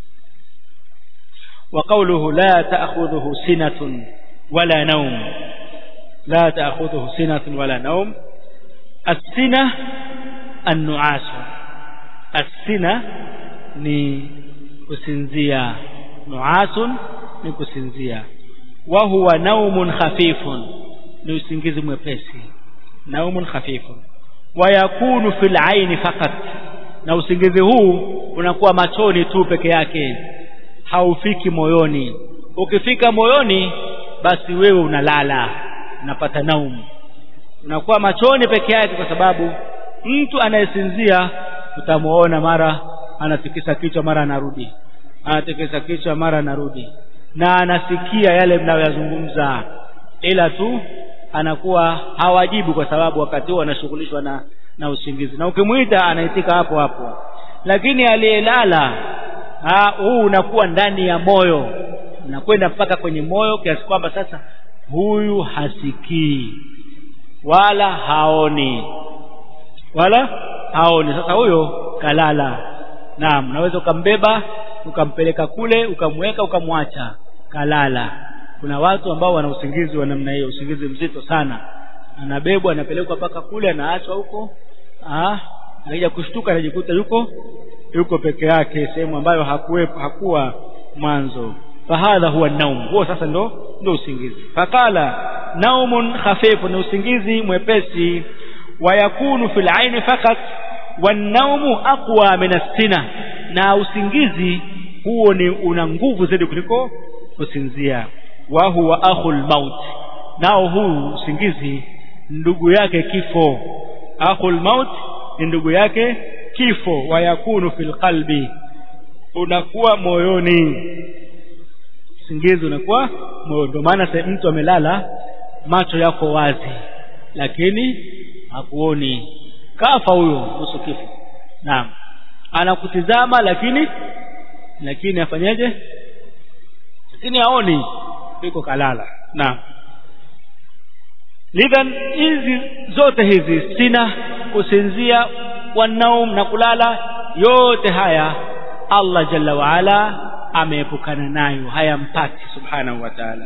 وقوله لا تأخذه سنة ولا نوم لا تأخذه سنة ولا نوم السنة النعاس السنة ni kusinzia nuasun ni kusinzia wa huwa naumun khafifun ni usingizi mwepesi naumun khafifun wa yakunu fil aini faqat na usingizi huu unakuwa machoni tu peke yake haufiki moyoni ukifika moyoni basi wewe unalala unapata naumu unakuwa machoni peke yake kwa sababu mtu anayesinzia utamuona mara anatikisa kichwa mara anarudi anatikisa kichwa mara anarudi na anasikia yale mnayoyazungumza ila tu anakuwa hawajibu kwa sababu wakati huo anashughulishwa na na usingizi na ukimwita anaitika hapo hapo lakini aliyelala huu unakuwa ndani ya moyo unakwenda mpaka kwenye moyo kiasi kwamba sasa huyu hasikii wala haoni wala haoni sasa huyo kalala naam unaweza ukambeba ukampeleka kule ukamweka ukamwacha kalala kuna watu ambao wana usingizi wa namna hiyo usingizi mzito sana anabebwa anapelekwa mpaka kule anaachwa huko ah akija kushtuka anajikuta yuko yuko peke yake sehemu ambayo hakuwepo hakuwa mwanzo fahadha huwa naum huo sasa ndo ndo usingizi faqala naumun khafifu ni usingizi mwepesi wayakunu fil aini fakat wanaumu aqwa min as-sina na usingizi huo ni una nguvu zaidi kuliko kusinzia wa huwa akhul maut nao huu usingizi ndugu yake kifo akhul maut ni ndugu yake kifo wayakunu fil qalbi unakuwa moyoni usingizi unakuwa moyo ndio maana mtu amelala macho yako wazi lakini hakuoni kafa huyo kuhusu kifo naam anakutizama lakini lakini afanyeje lakini haoni yuko kalala naam lidhan hizi zote hizi sina kusinzia wanaum na kulala yote haya Allah jalla waala ameepukana nayo hayampati subhanahu wa ta'ala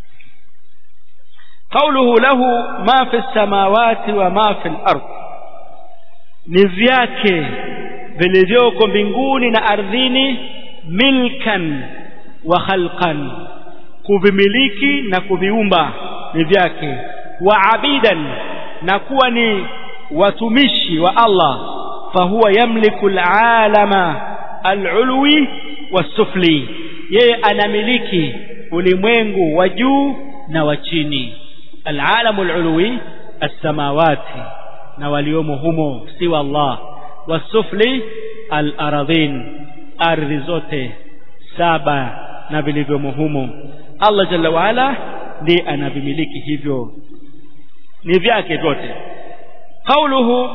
قوله له ما في السماوات وما في الأرض ni vyake vilivyoko mbinguni na ardhini milkan wa khalqan kuvimiliki na kuviumba ni vyake wa abidan na kuwa ni watumishi wa Allah fahuwa yamliku alalama alulwi wasufli yeye anamiliki ulimwengu wa juu na wa chini alalamu alulwi as-samawati na waliomo humo siwa Allah wasufli al-aradhin ardhi zote saba na vilivyomo humo Allah jalla waala ndiye anavimiliki hivyo ni vyake vyote قوله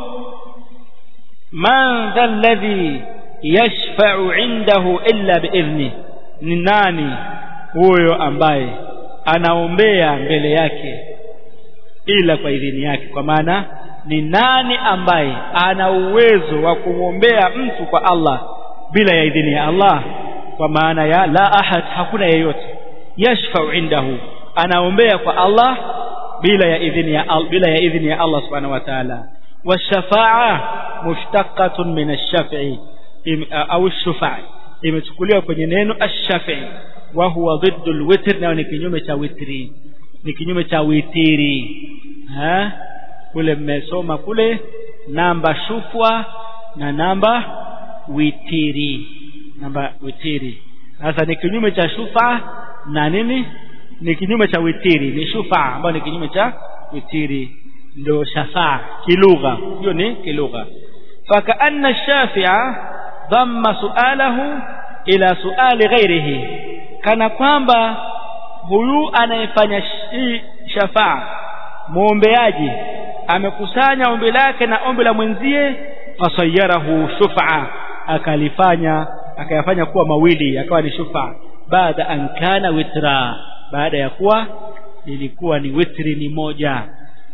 من ذا الذي يشفع عنده إلا بإذنه ni nani huyo ambaye anaombea mbele yake ila kwa idhini yake kwa maana ni nani ambaye ana uwezo wa kumwombea mtu kwa Allah bila ya idhini ya Allah kwa maana ya la ahad hakuna yeyote yashfa'u indahu anaombea kwa Allah bila ya idhini ya Allah bila ya idhini ya Allah subhanahu wa ta'ala washafa'a mushtaqatun min ash-shaf'i au ash-shufa'i imechukuliwa kwenye neno ash-shafi'i wa huwa dhiddu al-witr nayo ni kinyume cha witri ni kinyume cha witiri ha kule mmesoma kule namba shufwa na namba witiri namba witiri sasa ni kinyume cha shufa na nini ni kinyume cha witiri ni shufa ambayo ni kinyume cha witiri ndio shafaa kilugha hiyo ni kilugha fakaanna shafi'a dhamma su'alahu ila su'ali ghairihi kana kwamba huyu anayefanya hii shafaa muombeaji amekusanya ombi lake na ombi la mwenzie fasayarahu shufa akalifanya akayafanya kuwa mawili akawa ni shufa baada an kana witra baada ya kuwa ilikuwa ni witri ni moja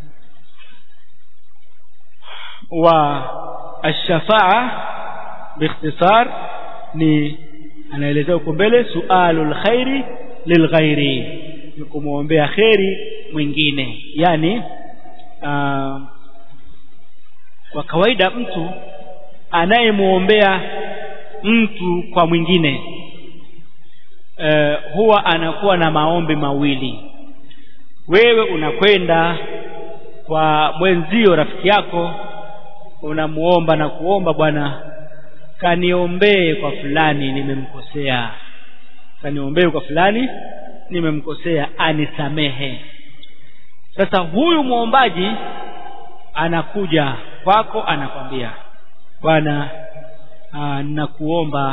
wa ash-shafa'a biikhtisar ni anaelezea huko mbele sualul khairi lilghairi ni kumwombea kheri mwingine yani aa, kwa kawaida mtu anayemwombea mtu kwa mwingine e, huwa anakuwa na maombi mawili wewe unakwenda kwa mwenzio rafiki yako unamuomba na kuomba bwana kaniombee kwa fulani nimemkosea kaniombee kwa fulani nimemkosea anisamehe sasa huyu muombaji anakuja kwako anakwambia bwana ninakuomba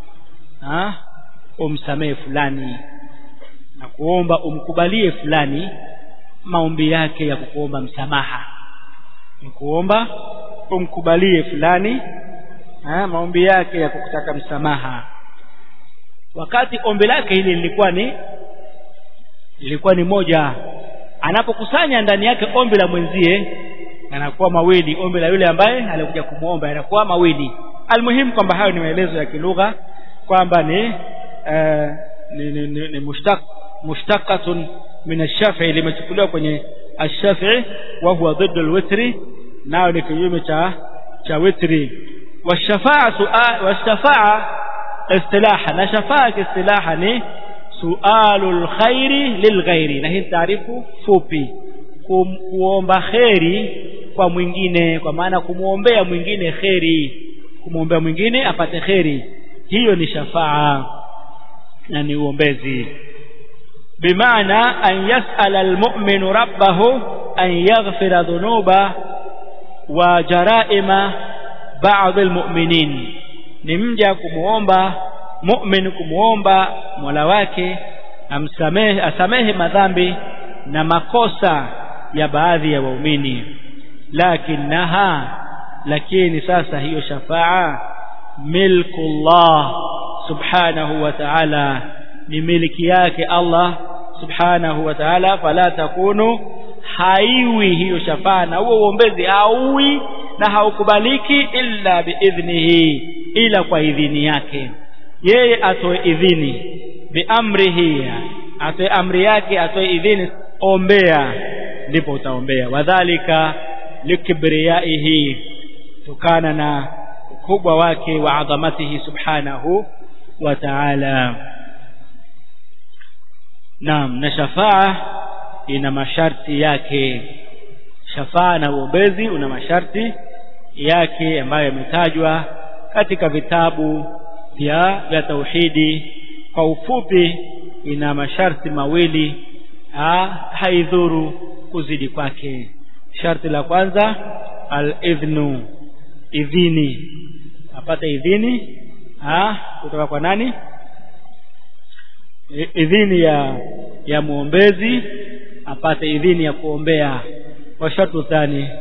umsamehe fulani na kuomba umkubalie fulani maombi yake ya kukuomba msamaha nikuomba umkubalie fulani ha, maombi yake ya kukutaka msamaha wakati ombi lake hili lilikuwa ni lilikuwa ni moja anapokusanya ndani yake ombi la mwenzie yanakuwa mawili ombi la yule ambaye alikuja kumwomba yanakuwa mawili almuhimu kwamba hayo ni maelezo ya kilugha kwamba ni, uh, ni, ni, ni, ni mushtaq mushtaqatun min ash-shafi'i limechukuliwa kwenye ash-shafi'i wa huwa dhiddu al-witri nayo ni kinyume cha cha witri washafa'a su'a washafa'a istilaha na shafa'a istilaha ni sualul khairi lilghairi na hii taarifu fupi Kum, kuomba kheri kwa mwingine kwa maana kumwombea mwingine kheri kumwombea mwingine apate kheri hiyo ni shafaa na ni uombezi bimaana an yasala almu'minu rabbahu an yaghfira dhunuba wa jaraima baadhi almu'minin ni mja kumuomba mu'min kumuomba Mola wake amsamehe asamehe madhambi na makosa ya baadhi ya waumini lakinaha lakini sasa hiyo shafaa milkullah subhanahu wa ta'ala ni miliki yake Allah subhanahu wa ta'ala fala takunu haiwi hiyo shafaa na huo uombezi hauwi na haukubaliki illa biidhnihi ila kwa idhini yake yeye atoe idhini biamrihi atoe amri yake atoe idhini ombea ndipo utaombea wadhalika likibriyaihi tukana na ukubwa wake wa adhamatihi subhanahu wa ta'ala naam na shafaa ina masharti yake shafaa na uombezi una masharti yake ambayo yametajwa katika vitabu vya vya tauhidi kwa ufupi ina masharti mawili ha, haidhuru kuzidi kwake sharti la kwanza al-idhnu idhini apate idhini ha, kutoka kwa nani idhini ya ya muombezi apate idhini ya kuombea wa shartu thani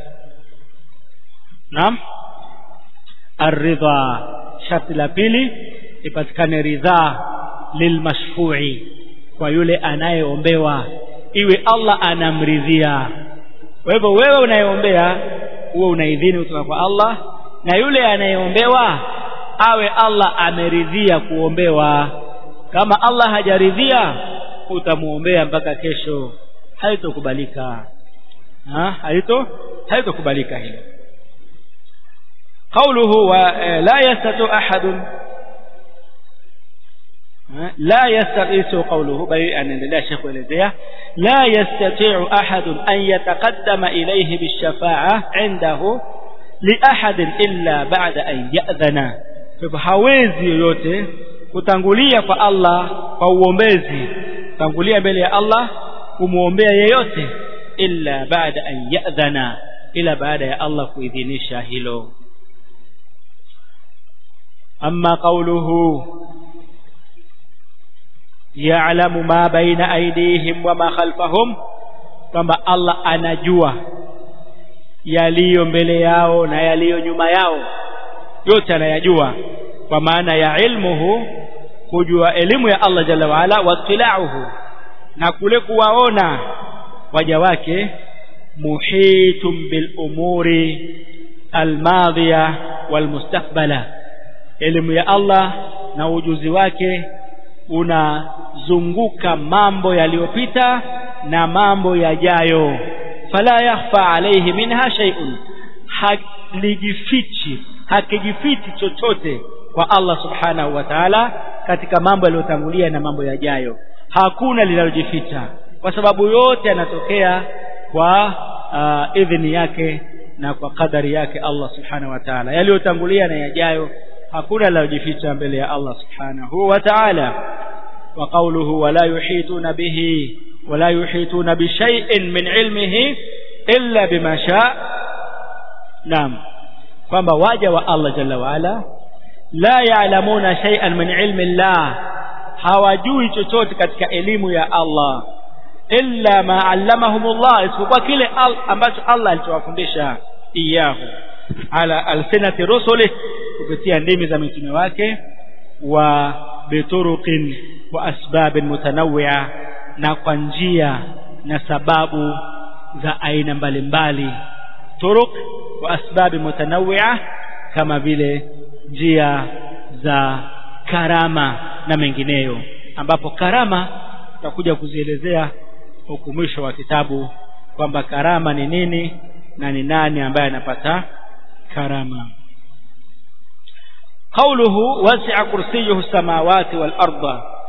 naam aridha sharti la pili ipatikane ridhaa lilmashfu'i kwa yule anayeombewa iwe Allah anamridhia kwa hivyo wewe unayeombea uwe una idhini kutoka kwa Allah na yule anayeombewa awe Allah ameridhia kuombewa kama Allah hajaridhia utamuombea mpaka kesho haitokubalika ha haito haitokubalika hilo قوله ولا يستطيع أحد لا يستطيع قوله بل أن لا شيخ ولديه لا يستطيع أحد أن يتقدم إليه بالشفاعة عنده لأحد إلا بعد أن يأذن فهawezi yoyote kutangulia kwa Allah kwa uombezi tangulia mbele ya Allah kumuombea yeyote illa baada an ya'dhana ila baada ya Allah kuidhinisha hilo أما قوله يعلم ما بين أيديهم وما خلفهم kwamba Allah anajua yaliyo mbele yao na yaliyo nyuma yao yote anayajua kwa maana ya ilmuhu kujua elimu ya Allah jalla waala wattilauhu na kule kuwaona waja wake muhitum bil umuri almadhiya walmustakbala elimu ya Allah na ujuzi wake unazunguka mambo yaliyopita na mambo yajayo fala yakhfa alayhi minha shay'un halijifichi hakijifichi chochote kwa Allah subhanahu wa ta'ala katika mambo yaliyotangulia na mambo yajayo hakuna linalojificha kwa sababu yote yanatokea kwa uh, idhini yake na kwa kadari yake Allah subhanahu wa ta'ala yaliyotangulia na yajayo hakuna linalojificha mbele ya Allah subhanahu wa ta'ala wa qawluhu wala yuhituna bihi wala yuhituna bi shay'in min ilmihi illa bima sha naam kwamba waja wa Allah jalla wa ala la ya'lamuna shay'an min ilmi Allah hawajui chochote katika elimu ya Allah illa ma allamahumullah isipokuwa kile ambacho Allah alichowafundisha iyahu ala alsinati rusuli kupitia ndimi za mitume wake wa bituruqin wa asbabin mutanawwi'a na kwa njia na sababu za aina mbalimbali turuq wa asbabi mutanawwi'a kama vile njia za karama na mengineyo ambapo karama tutakuja kuzielezea huku mwisho wa kitabu kwamba karama ni nini na ni nani ambaye anapata karama قوله وسع كرسيه السماوات والأرض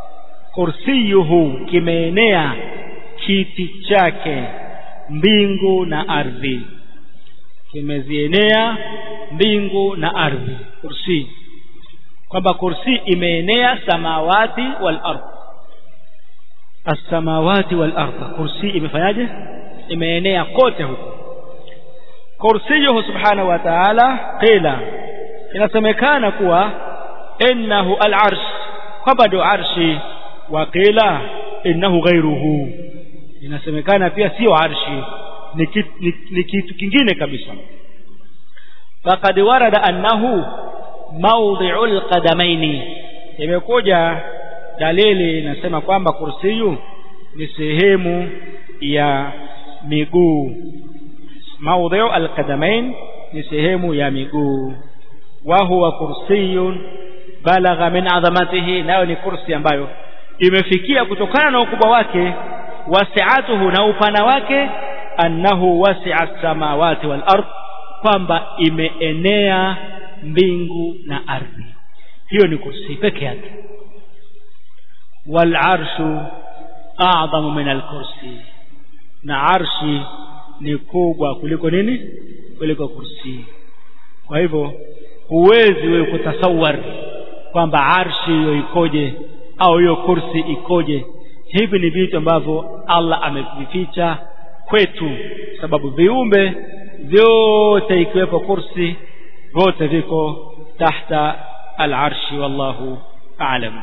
kursiyuhu kimeenea kiti chake mbingu na ardhi kimezienea mbingu na ardhi kursi kwamba kursi imeenea samawati wal ardh as-samawati wal ardh kursi imefanyaje imeenea kote huko kursiyuhu subhanahu wa ta'ala qila inasemekana kuwa innahu al-arsh kwamba ndio arshi wa qila innahu ghayruhu inasemekana pia sio arshi ni kitu, ni, ni kitu kingine kabisa faqad warada annahu mawdhi'u al-qadamaini imekuja dalili inasema kwamba kursiyu ni sehemu ya miguu mawdhi'u al-qadamain ni sehemu ya miguu wa huwa kursiyun balagha min adhamatihi nayo ni kursi ambayo imefikia kutokana na ukubwa wake wasi'atuhu na upana wake annahu wasi'a samawati wal ard kwamba imeenea mbingu na ardhi hiyo ni kursi peke yake wal arshu a'zamu min al kursi na arshi ni kubwa kuliko nini kuliko kursi kwa hivyo huwezi wewe kutasawar kwamba arshi hiyo ikoje au hiyo kursi ikoje hivi ni vitu ambavyo Allah amevificha kwetu sababu viumbe vyote ikiwepo kursi vyote viko tahta al-arshi wallahu a'lam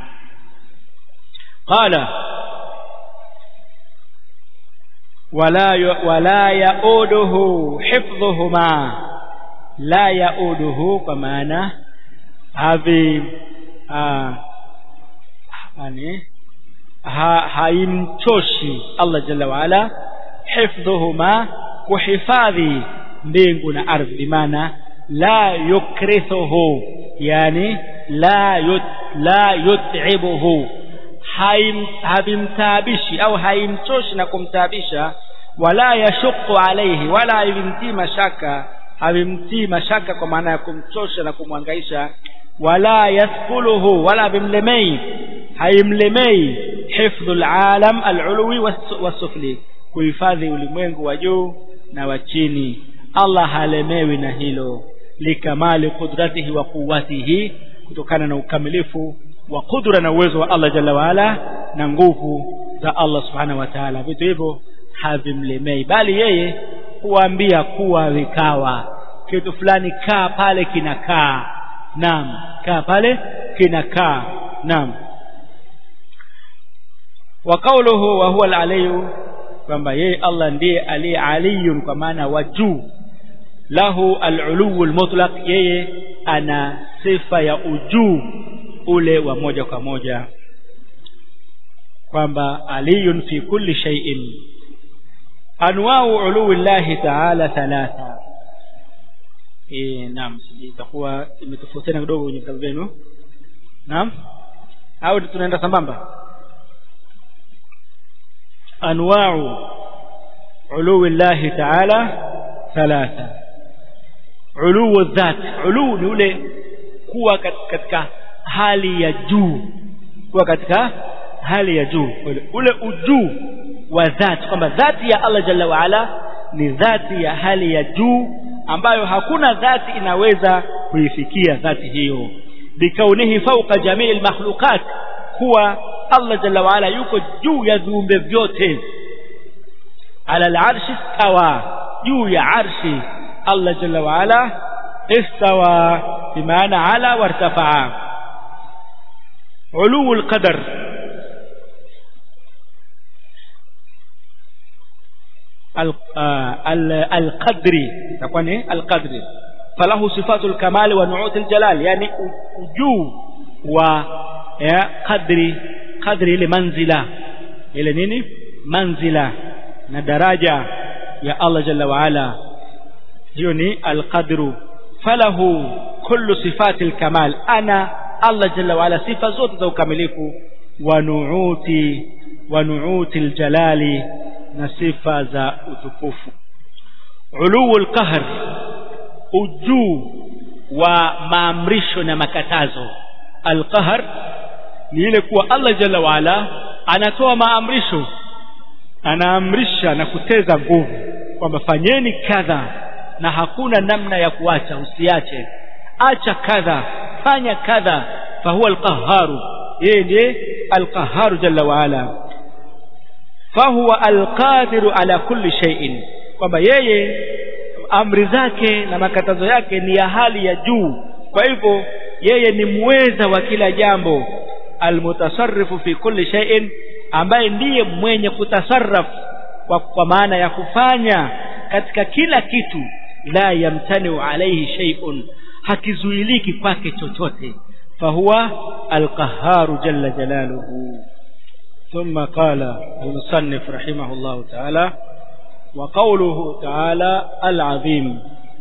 qala wala wala yauduhu hifdhuhuma la yauduhu kwa maana havi yani ha, haimchoshi Allah jalla waala hifdhuhuma kuhifadhi mbingu na ardhi maana la yukrithuhu yani la yut, la yut'ibuhu havimtaabishi au haimchoshi na kumtaabisha wala yashuqu alayhi wala havimtii mashaka havimtii mashaka kwa maana ya kumchosha na kumwangaisha wala yathquluhu wala havimlemei haimlemei hifdhu alalam alulwi wasufli kuhifadhi ulimwengu wa juu na wa chini Allah halemewi na hilo likamali qudratihi wa quwwatihi kutokana na ukamilifu wa kudra na uwezo wa Allah jalla waala na nguvu za Allah subhanahu wa ta'ala vitu hivyo havimlemei bali yeye huambia kuwa vikawa kitu fulani kaa pale kinakaa naam kaa pale kinakaa naam wa qawluhu wa huwa al-aliyu kwamba yeye Allah ndiye aliye aliyun kwa maana wa juu lahu al-uluwu al-mutlaq yeye ana sifa ya ujuu ule wa moja kwa moja kwamba aliyun fi kulli shay'in anwa'u uluwi llahi ta'ala thalatha eh naam itakuwa imetofautiana kidogo kwenye vitabu vyenu naam au tunaenda sambamba anwa'u uluwi llahi ta'ala thalatha uluwu dhat ulu ni ule kuwa katika hali ya juu kuwa katika hali ya juu ule, ule ujuu wa dhati kwamba dhati ya Allah jalla waala ni dhati ya hali ya juu ambayo hakuna dhati inaweza kuifikia dhati hiyo bikaunihi fauqa jamii almakhluqat kuwa Allah jalla waala yuko juu ya viumbe vyote ala alarshi istawa juu ya arshi Allah jalla waala istawa bimaana ala wartafaa علو القدر القدري تكون القدري فله صفات الكمال ونعوت الجلال يعني وجو و قدري قدري ile manzila ile nini manzila na daraja ya Allah jalla wa ala hiyo ni alqadru falahu kullu sifati alkamal ana Allah jalla waala sifa zote za ukamilifu wa nuuti wa nuuti aljalali na sifa za utukufu uluu alqahr ujuu wa maamrisho na makatazo alqahr ni ile kuwa Allah jalla waala anatoa maamrisho anaamrisha na kuteza nguvu kwamba fanyeni kadha na hakuna namna ya kuacha usiache acha kadha fanya kadha fahuwa alqaharu yeye ndiye alqaharu jalla waala fahuwa alqadiru ala kulli shay'in kwamba yeye amri zake na makatazo yake ni ya hali ya juu kwa hivyo yeye ni mweza wa kila jambo almutasarrifu fi kulli shay'in ambaye ndiye mwenye kutasarraf kwa, kwa maana ya kufanya katika kila kitu la yamtaniu alaihi shay'un hakizuiliki kwake chochote fahuwa alqaharu jalla jalaluhu ثم قال المصنف رحمه الله تعالى وقوله تعالى العظيم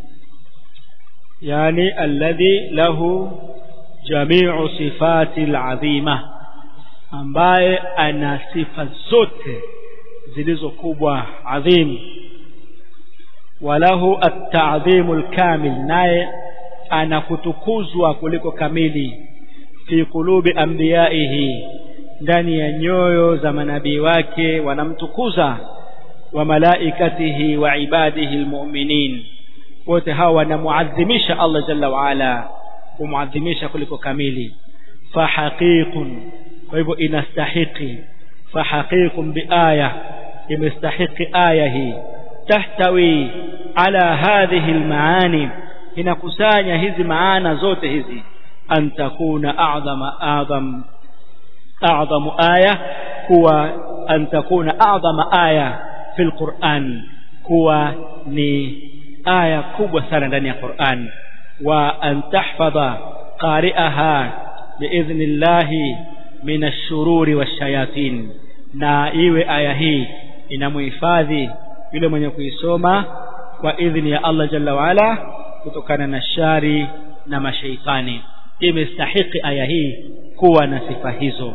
يعني الذي له جميع صفات العظيمة ambaye ana sifa zote zilizo kubwa adhim walahu at-ta'dhimu al-kamil naye ana kutukuzwa kuliko kamili fi qulubi anbiyaihi ndani ya nyoyo za manabii wake wanamtukuza wa malaikatihi wa ibadihi almu'minin wote hawa wanamuadhimisha Allah jalla wa ala kumuadhimisha kuliko kamili fa haqiqun kwa hivyo inastahiki fa haqiqun bi aya imestahiki aya hii tahtawi ala hadhihi almaani inakusanya hizi maana zote hizi an takuna a'zama a'zam a'zamu aya kuwa an takuna a'zama aya fil Qur'an kuwa ni aya kubwa sana ndani ya Qur'an wa an tahfadha qari'aha biidhnillahi min ash-shururi wash-shayatin na iwe aya hii inamuhifadhi yule mwenye kuisoma kwa idhni ya Allah jalla waala kutokana na shari na mashaitani imestahiki aya hii kuwa na sifa hizo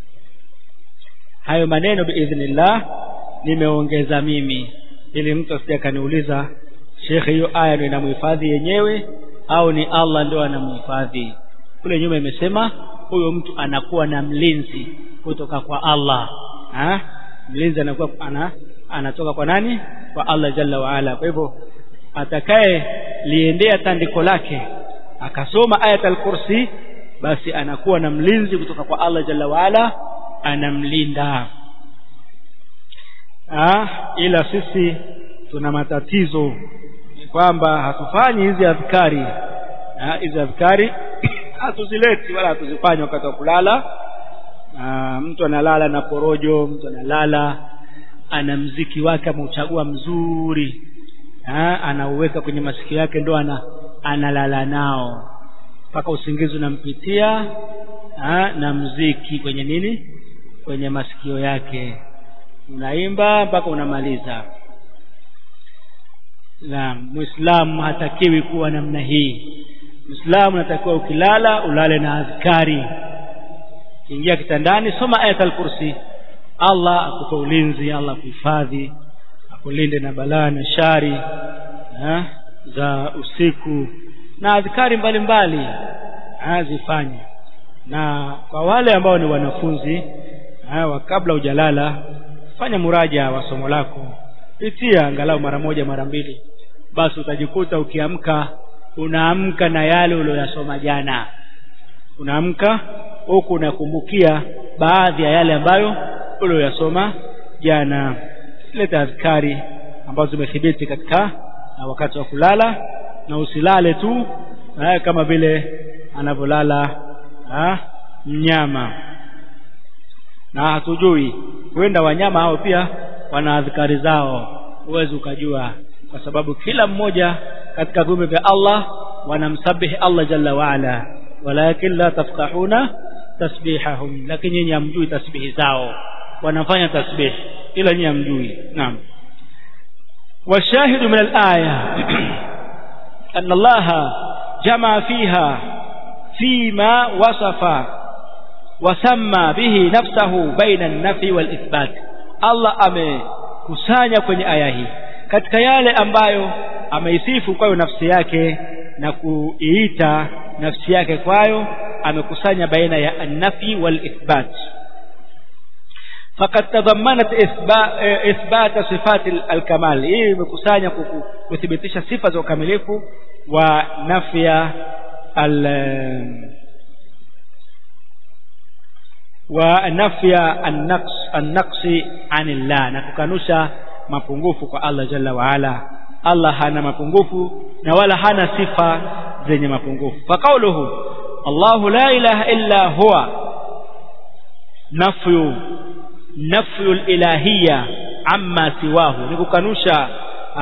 hayo maneno biidhnillah nimeongeza mimi ili mtu asije akaniuliza shekhe hiyo aya ndio inamhifadhi yenyewe au ni Allah ndio anamhifadhi kule nyuma imesema huyo mtu anakuwa na mlinzi kutoka kwa Allah ha? mlinzi anakuwa ana, anatoka kwa nani kwa Allah jalla waala kwa hivyo atakaye liendea tandiko lake akasoma ayat al-kursi basi anakuwa na mlinzi kutoka kwa Allah jalla waala anamlinda ah ila sisi tuna matatizo kwamba hatufanyi hizi adhkari hizi adhkari hatuzileti wala hatuzifanyi wakati wa kulala Aa, mtu analala na porojo mtu analala ana mziki wake ameuchagua mzuri ha, anauweka kwenye masikio yake ndo ana, analala nao mpaka usingizi unampitia ha, na mziki kwenye nini kwenye masikio yake unaimba mpaka unamaliza na muislamu hatakiwi kuwa namna hii muislamu natakiwa ukilala ulale na adhkari ingia kitandani soma ayat al-kursi Allah akupe ulinzi Allah akuhifadhi akulinde na balaa na shari ha? za usiku na adhkari mbalimbali azifanye na kwa wale ambao ni wanafunzi ha, kabla hujalala fanya muraja wa somo lako pitia angalau mara moja mara mbili basi utajikuta ukiamka unaamka na yale uliyosoma jana unaamka huku unakumbukia baadhi ya yale ambayo uliyosoma jana leta adhkari ambazo zimethibiti katika na wakati wa kulala na usilale tu eh, kama vile anavyolala mnyama na hatujui huenda wanyama hao pia wana adhkari zao huwezi ukajua kwa sababu kila mmoja katika viumbe vya Allah wanamsabihi Allah jalla waala walakin la tafqahuna tasbihahum lakini nyinyi hamjui tasbihi zao wanafanya tasbih ila nyinyi hamjui naam والشاهد من الآية أن الله جمع فيها فيما وصف وسمى به نفسه بين النفي والإثبات الله amekusanya kwenye aya hii katika yale ambayo ameisifu kwayo nafsi yake na kuiita nafsi yake kwayo amekusanya baina ya an-nafi wal ithbat faqad tadammanat ithbat sifat al-kamal hii imekusanya kuthibitisha sifa za ukamilifu wa nafya al wa nafya an-naqs an-naqs anillah na kukanusha mapungufu kwa Allah jalla wa ala Allah hana mapungufu na wala hana sifa zenye mapungufu faqauluhu Allahu la ilaha illa huwa nafyu nafyu ilahiyya amma siwahu ni kukanusha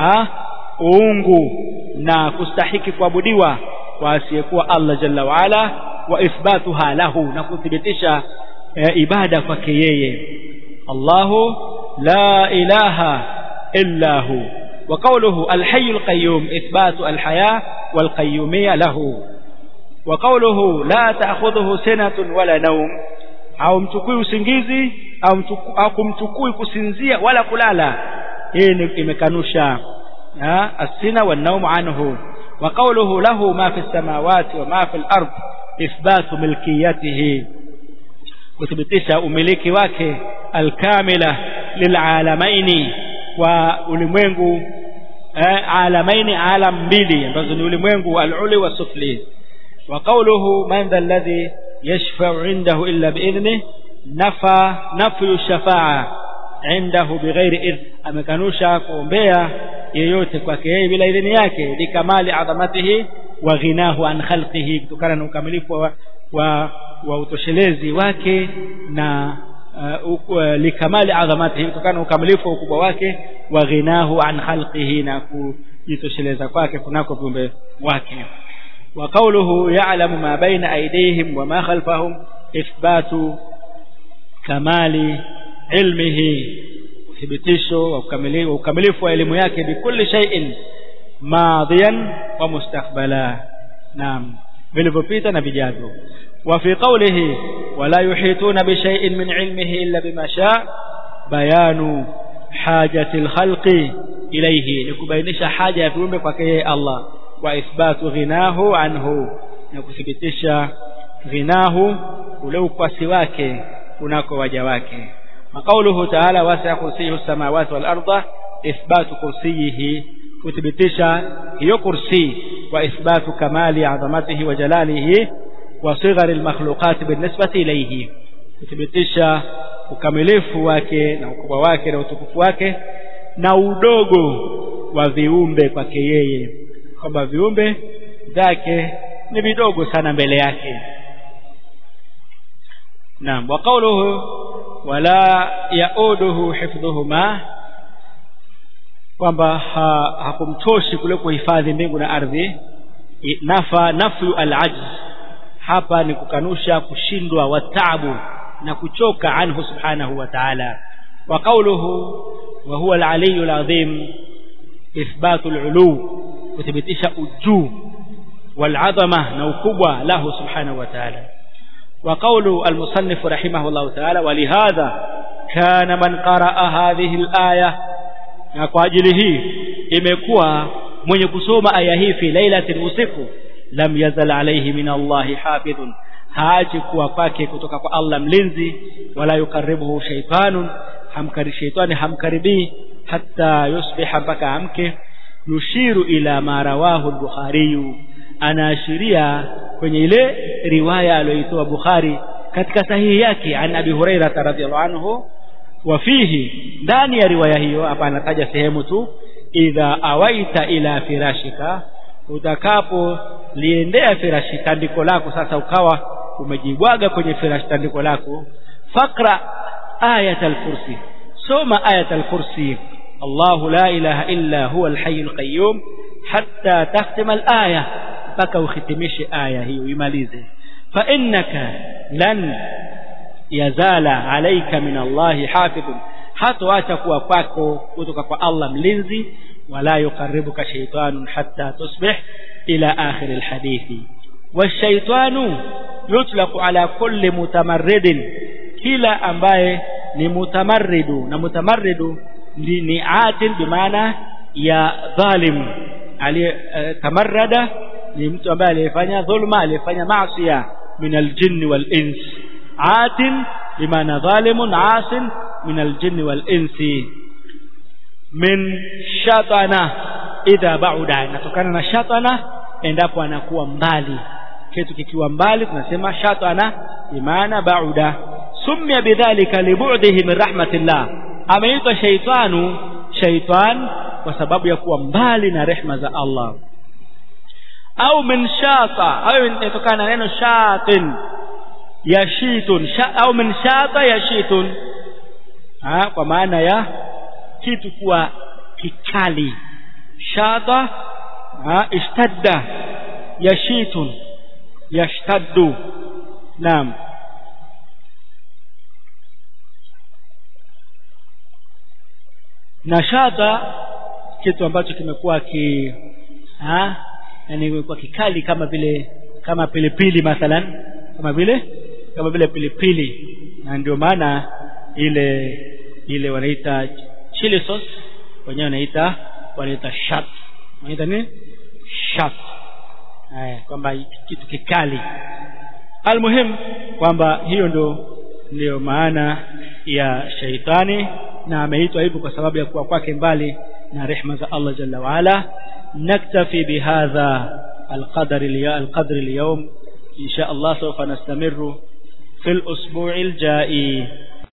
uungu na kustahiki kuabudiwa kwa asiyekuwa Allah jalla wa ala wa ithbatuha lahu na kuthibitisha e, ibada kwake yeye Allahu la ilaha illa hu وقوله الحي القيوم إثبات الحياة والقيومية له وقوله لا تأخذه سنة ولا نوم au mchukui usingizi au kumchukui kusinzia wala kulala hii imekanusha asina wa naum anhu wa qawluhu lahu ma fi samawati wa ma fi al-ard ithbatu milkiyatihi kuthibitisha umiliki wake alkamila lilaalamaini wa ulimwengu eh, alamaini alam mbili ambazo ni ulimwengu al-uli wa sufli wa qawluhu man dha alladhi yashfa'u 'indahu illa bi'idhnihi nafa nafyu shafa'a 'indahu bighairi idhn amekanusha kuombea yeyote kwake yeye bila idhini yake likamali adhamatihi wa ghinahu an khalqihi kutokana na ukamilifu wa, wa, wa utoshelezi wake na uh, likamali adhamatihi kutokana na ukamilifu wa ukubwa wake wa ghinahu an khalqihi na kujitosheleza kwake kunako viumbe wake wa qawluhu ya'lamu ma baina aydihim wa ma khalfahum ithbatu kamali ilmihi uthibitisho wa ukamilifu wa elimu yake bikulli shay'in madhiyan wa mustakbala naam vilivyopita na vijavyo وفي قوله ولا يحيطون بشيء من علمه إلا بما شاء بيان حاجة الخلق إليه لكبينش حاجة في أمك وكيه الله وإثبات غناه عنه نكثبتش غناه ولو كسواك هناك وجواك وقوله تعالى وسع كرسيه السماوات والأرض إثبات كرسيه kuthibitisha hiyo kursi wa ithbatu kamali adhamatihi wa jalalihi wa sighari almakhluqat binisbati ilayhi kuthibitisha ukamilifu wake na ukubwa wake na utukufu wake na udogo wa viumbe kwake yeye kwamba viumbe vyake ni vidogo sana mbele yake naam wa qawluhu wala yauduhu hifdhuhuma kwamba ha, hakumtoshi kule kuhifadhi mbingu na ardhi nafa nafyu al-ajz hapa ni kukanusha kushindwa wa taabu na kuchoka anhu subhanahu wa ta'ala wa qawluhu wa huwa al-aliyyu al-azim ithbatu al-ulu kuthibitisha ujuu wal-azama na ukubwa lahu subhanahu wa ta'ala wa qawlu al-musannif rahimahullah ta'ala wa lihadha kana man qaraa hadhihi al-aya na kwa ajili hii imekuwa mwenye kusoma aya hii fi lailatin usiku lam yazal alayhi min Allahi hafidhun haachi kuwa kwake kutoka kwa Allah mlinzi wala yukaribuhu shaytanun hamkari shaytani hamkaribii hatta yusbiha mpaka amke yushiru ila ma rawahu al-Bukhari anaashiria kwenye ile riwaya aliyoitoa Bukhari katika sahihi yake an Abi Hurairah radhiyallahu anhu wafihi ndani ya riwaya hiyo hapa anataja sehemu tu idha awaita ila firashika utakapo liendea firashi tandiko lako sasa ukawa umejibwaga kwenye firashi tandiko lako fakra ayat al-kursi soma ayat al-kursi الله لا إله إلا هو الحي القيوم حتى تختم الآية mpaka ukhitimishe aya hiyo imalize fa innaka lan yazala alayka min Allahi hafidhun hatoacha kuwa kwako kutoka kwa Allah mlinzi wala yukaribuka shaytanun hatta tusbih ila akhir alhadithi washaytanu yutlaqu ala kulli mutamarridin kila ambaye ni mutamarridu na mutamarridu ni, ni atil bimaana ya dhalim aliye uh, tamarrada ni mtu ambaye aliyefanya dhulma aliyefanya maasiya min aljinni wal ins atin bimaana dhalimun asin min aljinni wal insi min shatana idha bauda inatokana na shatana endapo anakuwa mbali kitu kikiwa mbali tunasema shatana bimaana bauda sumia bidhalika libu'dihi min rahmatillah ameitwa shaitanu shaitan kwa sababu ya kuwa mbali na rehma za Allah au min shata au inatokana na neno shatin yashitun sha, au min shata yashitun ha, kwa maana ya kitu kuwa kikali shata ha, ishtadda yashitun yashtaddu naam na shata kitu ambacho kimekuwa ki ha yani kimekuwa kikali kama vile kama pilipili mathalan kama vile kama vile pilipili na ndio maana ile ile wanaita chili sauce wenyewe wanaita wanaita shat wanaita nini shat haya kwamba kitu kikali almuhim kwamba hiyo ndio ndio maana ya shaitani na ameitwa hivyo kwa sababu ya kuwa kwake mbali na rehma za Allah jalla waala naktafi bihadha القدر القدر اليوم إن شاء الله سوف نستمر في الأسبوع الجائي